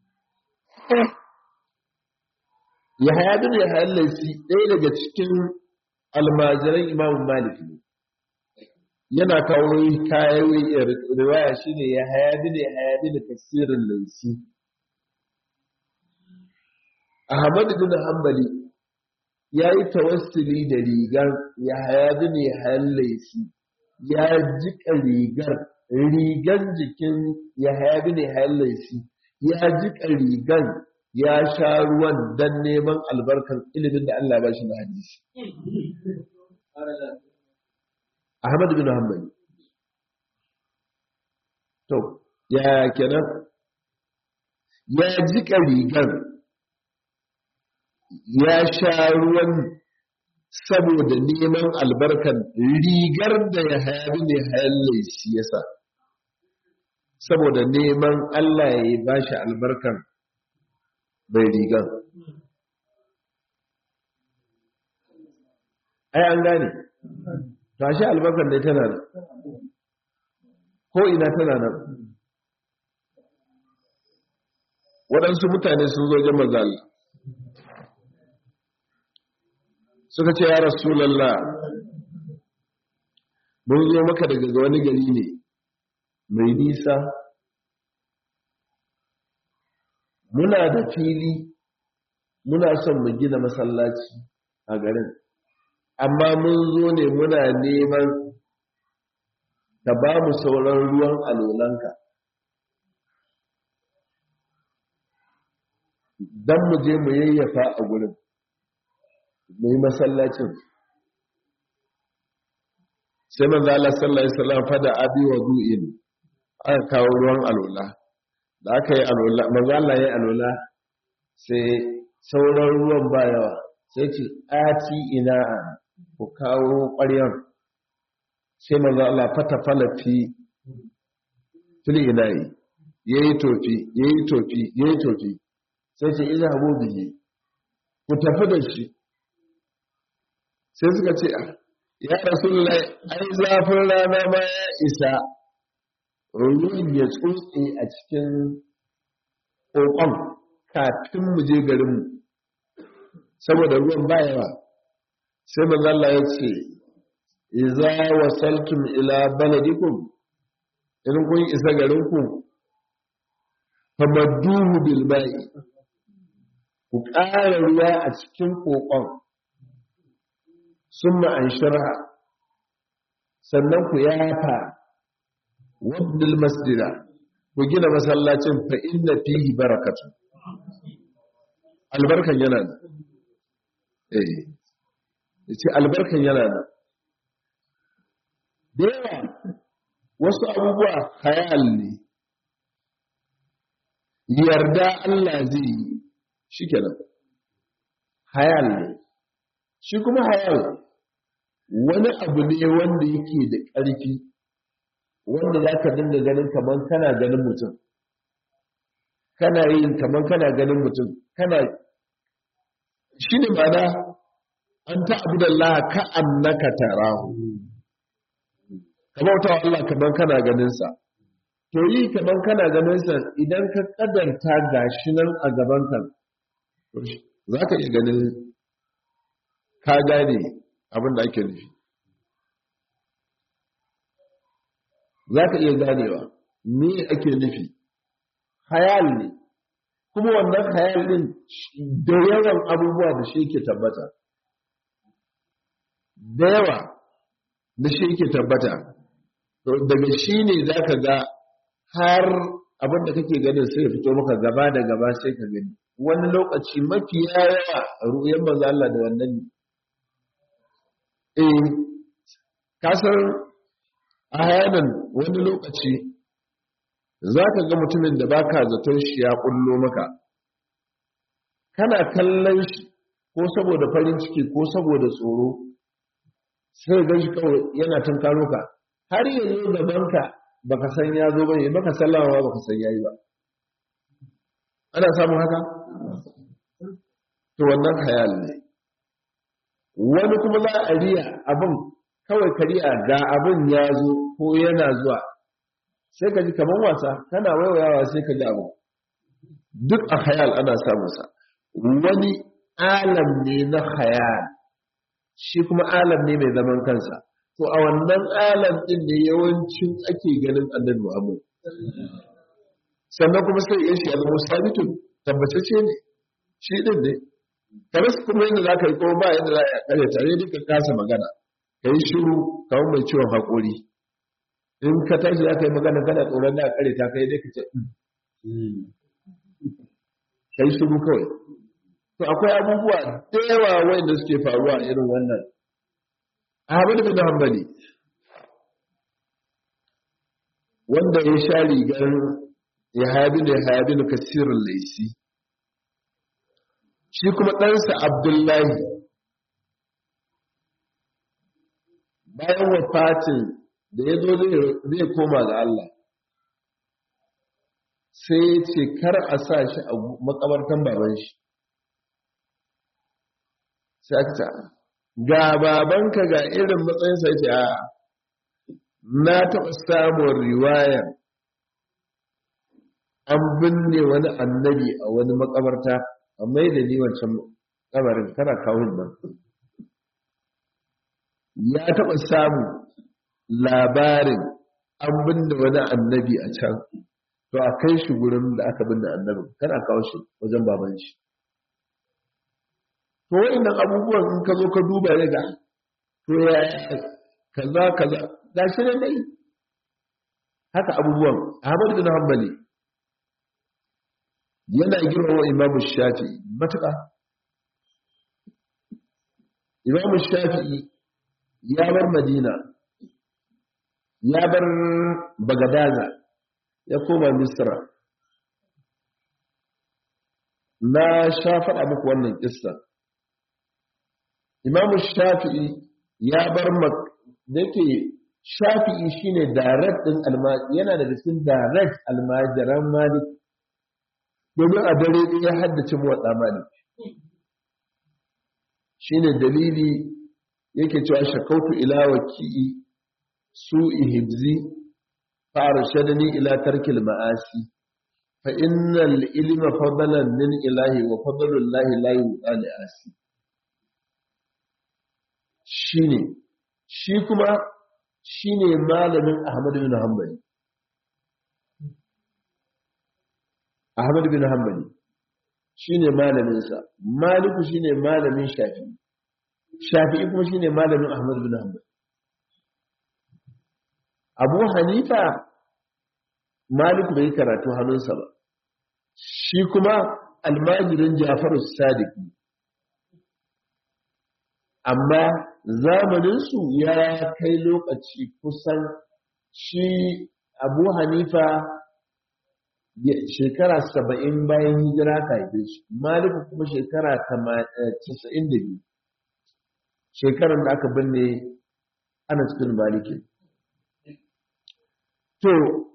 Yahaya bin Yahaya Laisi ɗaya daga cikin almajiran Imam Malik ne. Yana kawo kayan riwaya shi ne Yahaya bin Yahaya bin tafsirin Laisi. Ahmad bin Hanbali ya yi tawassuli da rigar Yahaya bin Yahaya Laisi ya jika rigar rigar jikin Yahaya bin Yahaya Laisi ya jika rigar ya sha ruwan don neman albarkar ilimin da Allah ba shi na hadisi. Ahmad bin Hanbali. To, ya kenan ya jika rigar ya sha ruwan saboda neman albarkar rigar da ya hayabi ne hayalle shi yasa. Saboda neman Allah ya yi ba shi albarkar bai rigan ai an gane tashi albarkar dai tana nan ko ina tana nan waɗansu mutane sun zo jan mazala suka ce ya rasulallah mun zo maka daga wani gari ne mai nisa muna da fili muna son mu gina masallaci a garin amma mun zo ne muna neman ka ba mu sauran ruwan alolanka don mu je mu yayyafa a gurin mu yi masallacin sai manzo Allah sallallahu alaihi wasallam fada abi wa du'in aka kawo ruwan alola da aka yi alola manzo Allah ya alola sai sauran ruwan ba yawa sai ce ati ina ku kawo ƙwaryan sai manzo Allah fata falafi fili ina yi yayi tofi yayi tofi yayi tofi sai ce ina abu bihi ku tafi da shi sai suka ce ya rasulullahi ai zafin rana ma ya isa ruwan ya tsotse a cikin ƙoƙon kafin mu je garinmu saboda ruwan ba yawa sai manzalla ya ce iza wasaltum ila baladikum in kun isa garinku famadduhu bil ba'i ku ƙara ruwa a cikin ƙoƙon sun ma'anshirha sannan ku yafa wabdil masjida ku gina masallacin fa inna fihi barakatu albarkan yana da eh yace albarkan yana da da yawa wasu abubuwa hayal ne yarda Allah zai yi shi kenan hayal ne shi kuma hayal wani abu ne wanda yake da ƙarfi wanda za ka dinga ganin kamar kana ganin mutum kana yin kamar kana ganin mutum kana shi ne mana an ta abu da Allah ka annaka tarahu kamar wata Allah kamar kana ganinsa to yi kamar kana ganinsa idan ka kadanta gashi nan a gaban kan za ka iya ganin ka gane abin da ake nufi za ka iya ganewa me ake nufi hayal ne kuma wannan hayal din da yawan abubuwa da shi ke tabbata da yawa da shi ke tabbata daga shi ne za ka ga har abin da kake ganin sai ya fito maka gaba da gaba sai ka gani wani lokaci mafi yawa ruyan manzo Allah da wannan ne eh kasar a hayanan wani lokaci za ka ga mutumin da baka zaton shi ya kullo maka kana kallon shi ko saboda farin ciki ko saboda tsoro sai ga shi kawai yana tunkaro ka har yanzu gabanka baka san ya zo bane baka sallama ba baka san yayi ba ana samun haka to wannan hayal ne wani kuma za a riya abin kawai ka riya ga abin ya zo ko yana zuwa sai ka ji kamar wasa kana waiwayawa sai ka ji abu duk a hayal ana samun sa wani alam ne na hayal shi kuma alam ne mai zaman kansa to a wannan alam din ne yawancin ake ganin annabi Muhammad sannan kuma sai ya shi zama sabitun tabbatacce ne shi din ne kamar su kuma yadda za ka yi ko ba yadda za a kare tare duka kasa magana ka yi shiru kamar mai ciwon haƙori in ka tashi za ka yi magana kana tsoron da a kare ta kai dai ka ce ka yi shiru kawai to akwai abubuwa da yawa wanda suke faruwa irin wannan Ahmad bin Hanbali wanda ya sha rigar Yahabi da Yahabi da Kasirin Laisi shi kuma ɗansa Abdullahi bayan wafatin da ya zo zai koma ga Allah sai ya ce kar a sa shi a makabartan baban shi sai aka ce ga babanka ga irin matsayinsa ce a na taɓa samun riwaya an binne wani annabi a wani makabarta a mai da ni wancan kabarin kana kawo nan ya taɓa samun labarin an binne wani annabi a can to a kai shi gurin da aka binne annabin kana kawo shi wajen baban shi to wa'annan abubuwan in ka zo ka duba ya ga to ya kaza kaza ga shi ne dai haka abubuwan Ahmad bin Hanbali yana girmama Imam Shafi'i matuƙa Imam Shafi'i ya bar Madina ya bar Bagadaza ya koma Misra na sha faɗa muku wannan kissa Imam Shafi'i ya bar da yake Shafi'i shine direct din almajiri yana da cikin direct almajiran Malik domin a dare ɗin ya haddace muwaɗa Malik shine dalili yake cewa shakautu ila waki'i su'i hibzi fa arshadani ila tarkil ma'asi fa innal ilma fadlan min ilahi wa fadlullahi la yu'ali asi shine shi kuma shine malamin Ahmad bin Hanbali Ahmad bin Hanbali shine malamin sa Maliku shine malamin Shafi'i Shafi'i kuma shine malamin Ahmad bin Hanbali Abu Hanifa Maliku bai karatu hannunsa ba shi kuma almajirin Jafaru Sadiq amma zamaninsu ya kai lokaci kusan shi Abu Hanifa shekara saba'in bayan hijira ka haife shi Maliku kuma shekara casa'in da biyu shekarar da aka binne ana cikin maliki to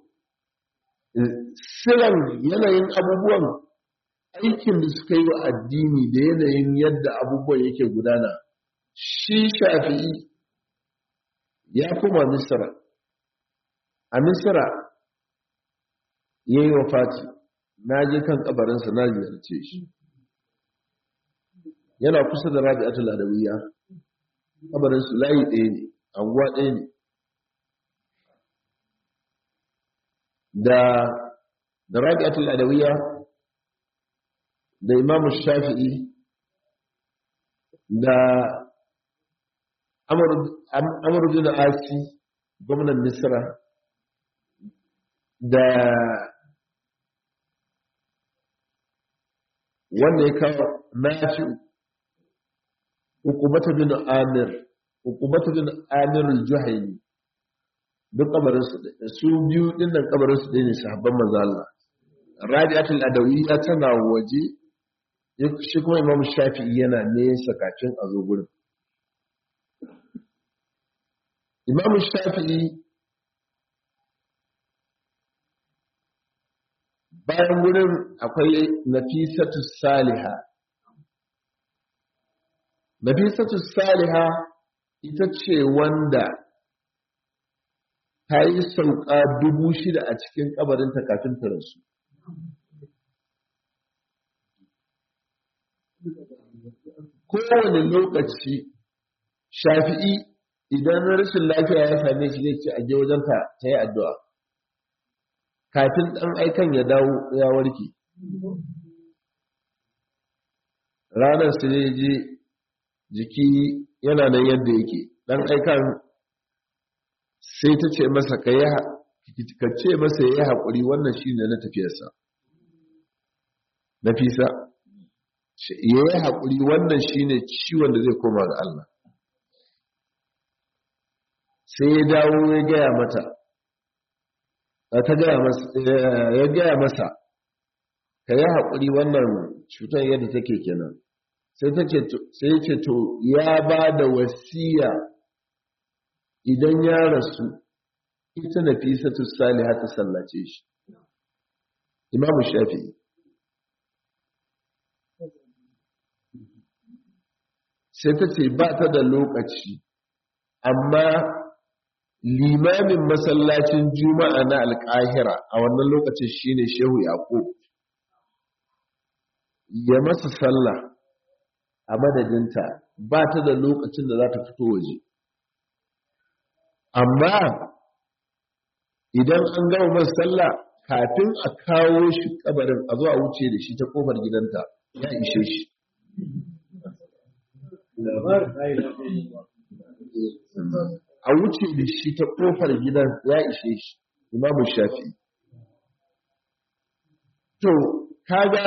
siran yanayin abubuwan aikin da suka yi wa addini da yanayin yadda abubuwan yake gudana shi shafi'i ya koma misra a misra ya yi wa fati na je kan kabarinsa na ziyarce shi yana kusa da rabi'atul adawiyya kabarinsu layi ɗaya ne anguwa ɗaya ne da da rabi'atul adawiyya da imamu shafi'i da amur bin asi gwamnan misra da wanda ya kawo nafi hukumata bin amir hukumata bin amir al-juhayni duk kabarin su su biyu din nan kabarin su ne sahabban manzo Allah rabi'atul adawiyya tana waje shi kuma imam shafi'i yana nesa kafin a zo gurin imam shafi'i bayan gurin akwai nafisatu saliha nafisatu saliha ita ce wanda ta yi sauka dubu shida a cikin kabarinta kafin ta rasu kowane lokaci shafi'i idan rashin lafiya ya same shi zai ce a je wajenta ta yi addu'a kafin ɗan aikan ya dawo ya warke ranar su ne je jiki yana nan yadda yake ɗan aikan sai ta ce masa ka ce masa ya yi haƙuri wannan shi ne na tafiyarsa nafisa ya yi haƙuri wannan shi ne ciwon da zai koma ga Allah sai ya dawo ya gaya mata ta gaya masa ya gaya masa ka yi haƙuri wannan cutar yadda take kenan sai ta ce sai ya ce to ya ba da wasiya idan ya rasu ita nafisatu salihah ta sallace shi imamu shafi'i sai ta ce ba ta da lokaci amma limamin masallacin juma'a na alƙahira a wannan lokacin shine shehu yaƙub ya masa sallah a madadinta ba ta da lokacin da za ta fito waje amma idan an gama masa sallah kafin a kawo shi kabarin a zo a wuce da shi ta kofar gidanta ya ishe shi a wuce da shi ta kofar gidan ya ishe shi imamu shafi to kaga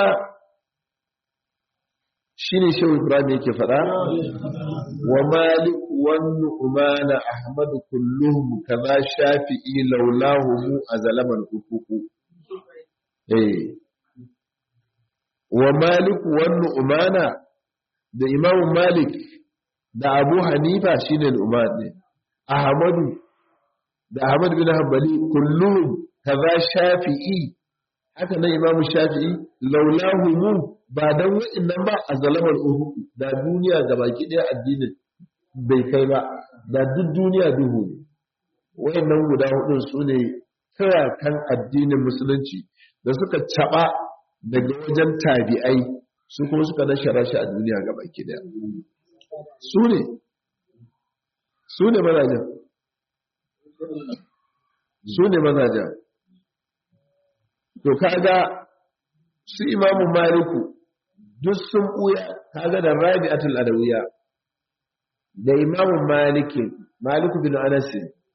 shi ne shehu ibrahim yake faɗa wa malik wannu umana ahmad kulluhum kaza shafi'i laulahu mu a zalaman ufuku eh wa malik wannu umana da imamu malik da abu hanifa shine al'umar ne ahmadu da ahmad bin hanbali kulluhum kaza shafi'i haka nan imamu shafi'i laulahu mu ba dan wa'annan ba a zalamar uhu da duniya gabaki daya addinin bai kai ba da duk duniya duhu ne wa'annan guda hudun su ne kan addinin musulunci da suka caba daga wajen tabi'ai su kuma suka nashara shi a duniya gabaki daya su ne su ne mazajen su ne mazajen to kaga su imamu maliku duk sun buya kaga da rabi'atul adawiya da imamu maliki maliku bin anas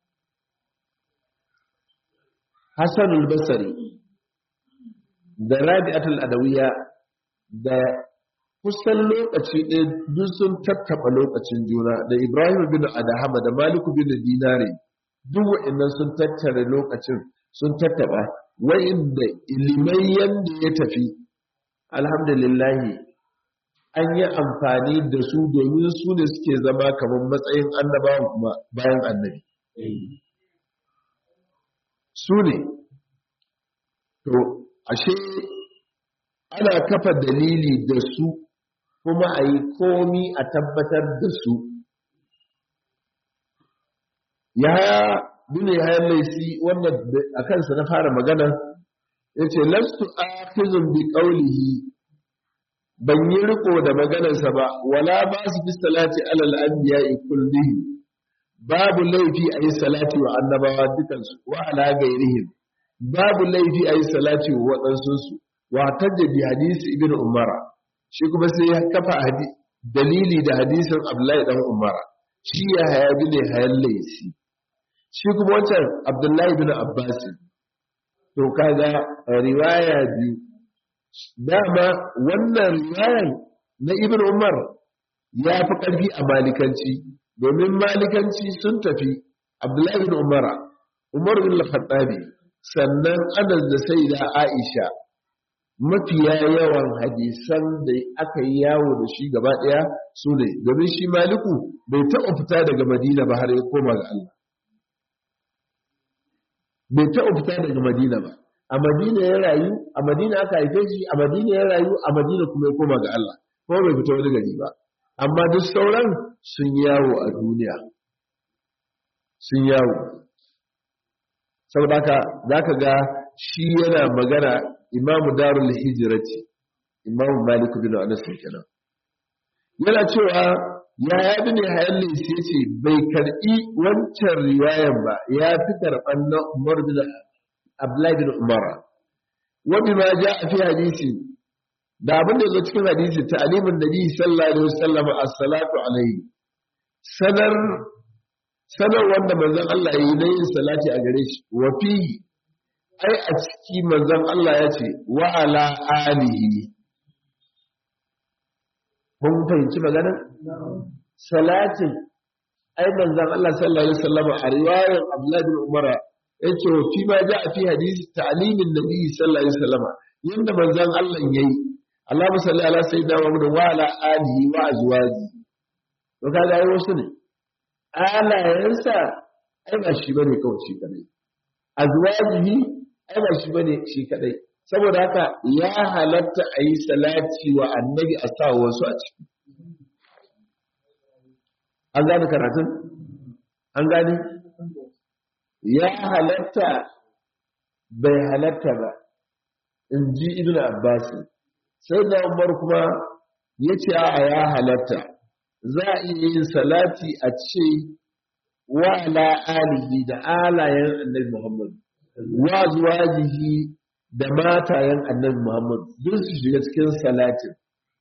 hasan al-basri da rabi'atul adawiya da kusan lokaci ɗaya duk sun tattaɓa lokacin juna da ibrahim bin adahama da maliku bin dinare duk wa'annan sun tattara lokacin sun tattaɓa wa'inda ilimai yadda ya tafi alhamdulillahi an yi amfani da su domin su ne suke zama kamar matsayin annabawan kuma bayan annabi su ne to ashe ana kafa dalili da su kuma a yi komi a tabbatar da su ya dune ya laisi wannan a kansa na fara magana ya ce lastu akhizun bi qawlihi ban yi riko da maganarsa ba wala ba su fi salati alal anbiya'i kullihim babu laifi a yi salati wa annabawa dukansu wa ala gairihim babu laifi a yi salati wa waɗansu wa tajja bi hadisi ibn umara shi kuma sai ya kafa dalili da hadisin abdullahi dan umara shi ya haya bi ne hayan laisi shi kuma wancan abdullahi bin abbas to kaga riwaya biyu dama wannan riwayar na ibn umar ya fi ƙarfi a malikanci domin malikanci sun tafi abdullahi bin umara umar bin al-khattabi sannan anas da sai da aisha mafiya yawan hadisan da aka yi yawo da shi gaba ɗaya su ne domin shi maliku bai taɓa fita daga madina ba har ya koma ga Allah bai taɓa fita daga madina ba a madina ya rayu a madina aka haife shi a madina ya rayu a madina kuma ya koma ga Allah ko bai fita wani gari ba amma duk sauran sun yawo a duniya sun yawo saboda haka zaka ga shi yana magana imamu darul hijrati imamu malik bin anas kenan yana cewa ya yabi ne hayan lisi ce bai karbi wancan riwayan ba ya fi karban na umar bin abdullahi bin umar wani ma ja a fi hadisi da abin da zo cikin hadisi ta alimin nabi sallallahu alaihi wasallam as-salatu alaihi sanar sanar wanda manzon Allah yi na yin salati a gare shi wa fihi ai a ciki manzon Allah ya ce wa ala alihi kun fahimci maganar salatin ai manzon Allah sallallahu alaihi wasallam a riwayar Abdullah bin Umar yace wa fi ma ja fi hadisi ta'limin nabi sallallahu alaihi wasallam yanda manzon Allah yayi Allahumma salli ala sayyidina Muhammad wa ala alihi wa azwaji to kaga ai wasu ne alayensa ai ba shi bane kawai shi kadai azwajihi ai ba shi bane shi kadai saboda haka ya halatta a yi salati wa annabi a sa wasu a ciki an gane karatun an gane ya halatta bai halatta ba in ji ibn abbas sai da umar kuma ya ce a ya halatta za a iya yin salati a ce wa ala alihi da alayen annabi muhammad wa zuwajihi da matayen annabi muhammad duk su shiga cikin salatin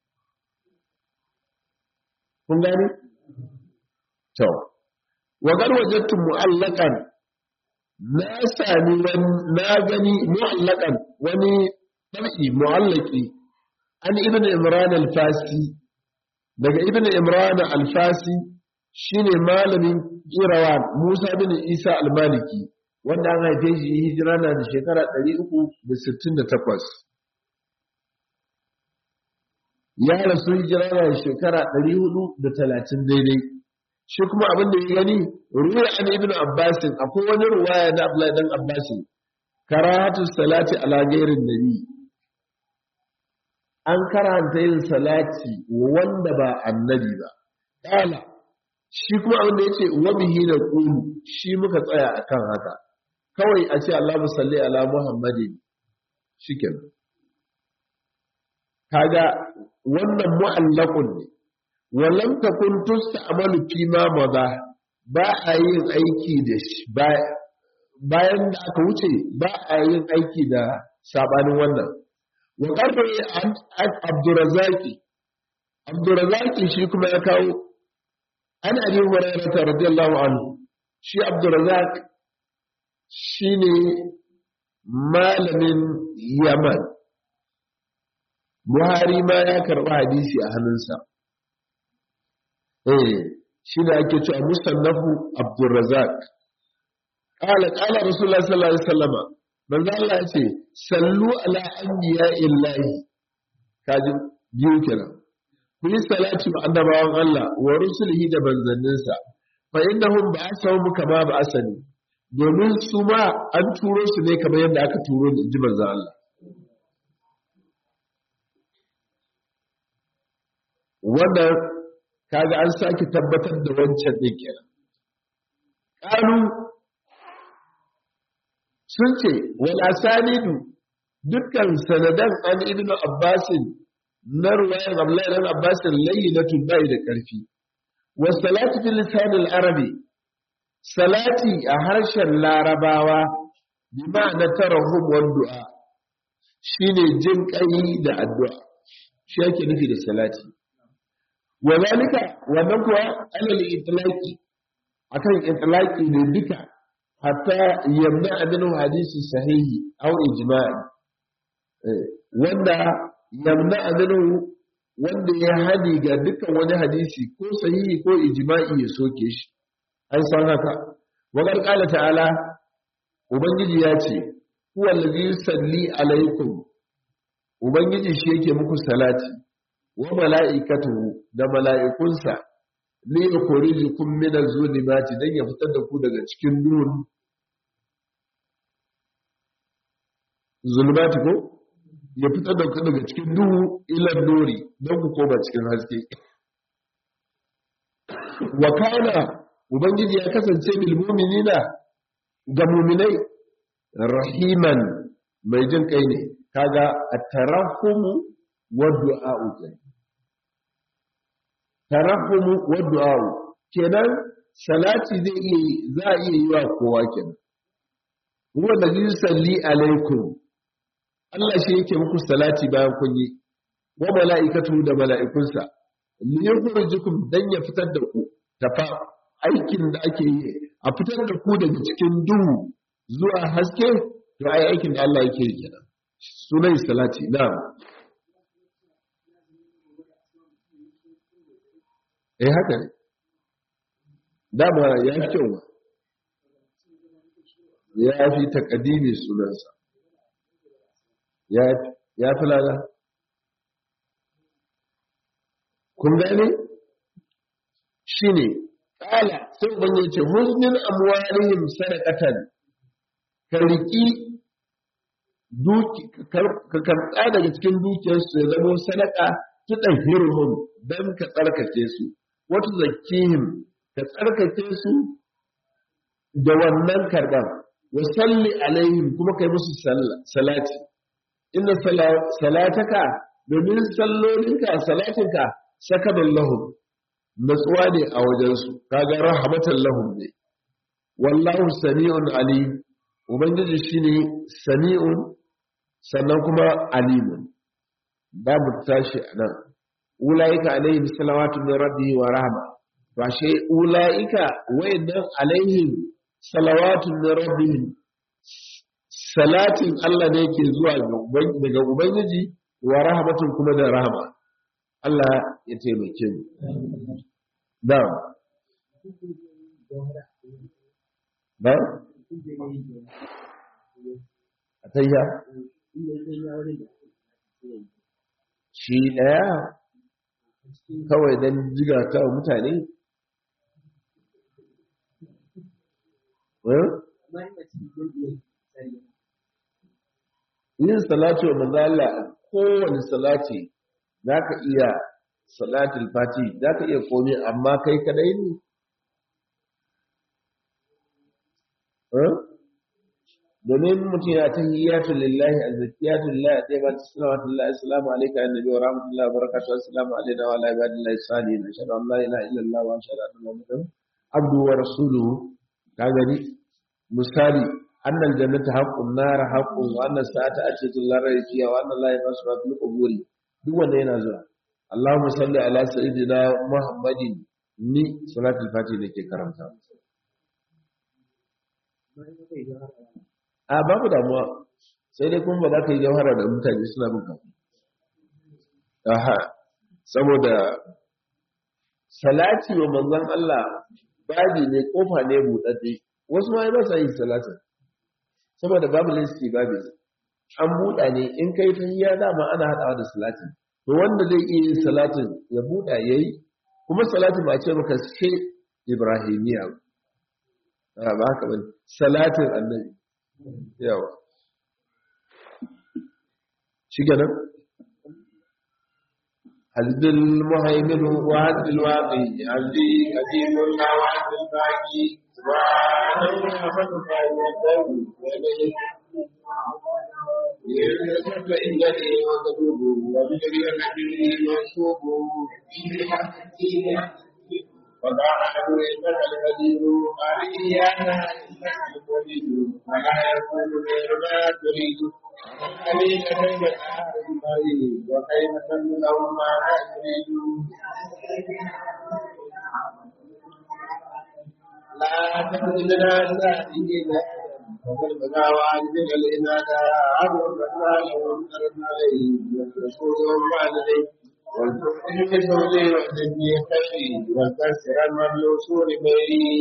kun gane to wa gar wajadtu mu'allaqan na sami na gani mu'allaqan wani tabi mu'allaqi an ibn imran al-fasi daga ibn imran al-fasi shine malamin irawan musa bin isa al-maliki wanda an haife shi hijira na da shekara 368 ya rasu hijira na da shekara 430 daidai shi kuma abin da ya gani ruwa an ibn abbasin akwai wani ruwaya na abdullahi dan abbasin karatu salati ala gairin nabi an karanta yin salati wanda ba annabi ba kala shi kuma abin da yace wa bihi na qulu shi muka tsaya akan haka kawai a ce Allahu salli ala Muhammadin shikenan kaga wannan mu'allaqun ne walam takun tusta'malu fi ma madha ba a yin aiki da shi bayan da aka wuce ba a yin aiki da sabanin wannan wa qarra an Abdurrazzaqi Abdurrazzaqi shi kuma ya kawo an Abi Hurairah radiyallahu anhu shi Abdurrazzaq shine malamin Yaman Buhari ma ya karɓi hadisi a hannunsa eh shi ne ake cewa musannafu Abdurrazzaq qala qala Rasulullah sallallahu alaihi wasallam manzo Allah ya ce sallu ala anbiya illahi kaji biyu kenan ku yi salati ma annabawan Allah wa rusulihi da manzanninsa fa innahum ba'athahum kama ba'athani domin su ma an turo su ne kamar yadda aka turo ni ji manzo Allah wannan kaga an sake tabbatar da wancan ɗin kenan ƙalu sun ce wal asanidu dukkan sanadan an ibnu abbasin na ruwayan abdullahi dan abbasin layyinatu bai da ƙarfi wa salatu fil lisan al arabi salati a harshen larabawa bi ma'ana tarahum wal du'a shine jin kai da addu'a shi yake nufi da salati wa zalika wannan kuwa alal itlaqi akan itlaqi ne duka hatta yamna abin hadisi sahihi aw ijma'i wanda yamna abin wanda ya hadi ga dukkan wani hadisi ko sahihi ko ijma'i ya soke shi an san haka wa qala ta'ala ubangiji ya ce huwa allazi yusalli alaikum ubangiji shi yake muku salati wa mala'ikatuhu da mala'ikunsa ne ya kori jikun minar zulimati don ya fitar da ku daga cikin duhun zulmati ko ya fitar da ku daga cikin duhu ilan nuri don ku koma cikin haske wa kana ubangiji ya kasance bil mu'minina ga mu'minai rahiman mai jin kai ne kaga at-tarahumu wa du'a'u tarahumu wa du'a'u kenan salati zai iya za a iya yi wa kowa kenan huwa allazi yusalli alaikum Allah shi yake muku salati bayan kun yi wa mala'ikatu da mala'ikunsa li yukhrijukum dan ya fitar da ku tafa aikin da ake yi a fitar da ku daga cikin duhu zuwa haske to ai aikin da Allah yake yi kenan sunan salati na'am eh haka ne dama ya fi kyau ba ya fi takadimi sunansa ya fi lada kun gane shi ne ƙala sai ban yi ce husnin amwarihim sadaqatan ka riki ka karɓa daga cikin dukiyarsu ya zama sadaka tuɗan hirhum don ka tsarkake su wata zakihim ka tsarkake su da wannan karban wa salli alaihim kuma kai musu salati inna salataka domin sallolinka salatinka sakadan lahum natsuwa ne a wajensu kaga rahmatan lahum ne wallahu sami'un alim ubangiji shine sami'un sannan kuma alimun babu tashi nan ulaika alaihim salawatu min rabbihi wa rahma ba shi ulaika wayannan alaihim salawatu min rabbihim salatin Allah ne yake zuwa daga ubangiji wa rahmatun kuma da rahama Allah ya taimake mu da ba atayya shi daya kawai don jiga ta mutane yin salati wa manzala kowane salati za ka iya salatul fati za ka iya komi amma kai kadai ne domin mutum ya ta hiyatu lillahi a zakiyatu lillahi a ɗaya ba ta salawatu lillahi assalamu alaika annabi wa rahmatullahi wa barakatuhu assalamu alaina wa ala ibadillahi salihin ashhadu an la ilaha illallah wa ashhadu anna muhammadan abdu wa rasuluhu ka gani misali anna aljannata haqqun nar haqqun wa anna sa'ata atatu la rayba fiha wa anna allaha yasma fil quburi duk wanda yana zuwa Allahumma salli ala sayyidina Muhammadin ni salatul fati nake karanta a babu damuwa sai dai kuma ba za ka yi jawhara da mutane suna bin ka aha saboda salati wa manzon Allah babi ne kofa ne buɗaɗɗe wasu ma ba sa yin salatin saboda babu lissi babu an buɗa ne in kai ta hiya dama ana haɗawa da salatin to wanda zai iya yin salatin ya buɗa ya yi kuma salatin ba ce maka sai ibrahimiya ba haka ba salatin annabi yawa shi ganin حسب المهيمن وحسب الواقي عبدي قديم الله وحسب الباقي سبحان الله فكفى يدعو إليه يرزق إنني وتدوب وبجري الحبيب منصوب وضاعه إنك القدير قال إيانا إنك الوليد ولا يكون غير ما تريد عليك كيف تعرف المريض وكيف تمنع ما لا تريد لا تخرجنا سائلين وقل بدا وعجبك الإنادة عبر الرحمن وانكرنا عليه والرسول والوالدين والتؤمن بزوجي وحدني خيري والكسر من الوصول بيني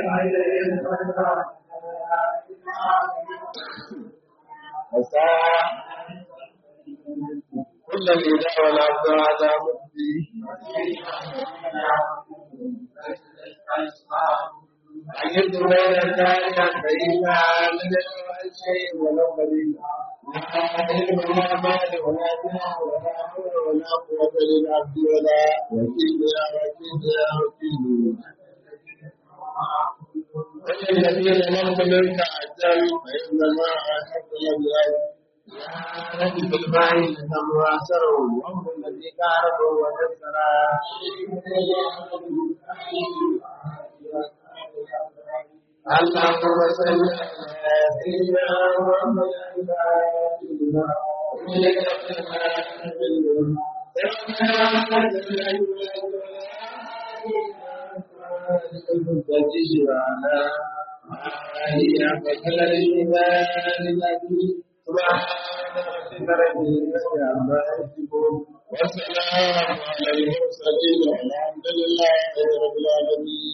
وساعة كل الإله والعبد هذا مبدي عجبت بين الثانية فإذا لدى الشيء ولو قليلا لا علم ولا مال ولا جاه ولا حول ولا قوة للعبد ولا وكيل يا وكيل يا وكيل الذين لم منك عجل فإن الماء حق الأبيض يا رب في الماء لهم واسروا وهم الذي كاربوا ونسرا اللهم صل على سيدنا محمد وعلى هي فكل الإيمان سبحان ربك رب العزة عما يصفون وسلام على المرسلين والحمد لله رب العالمين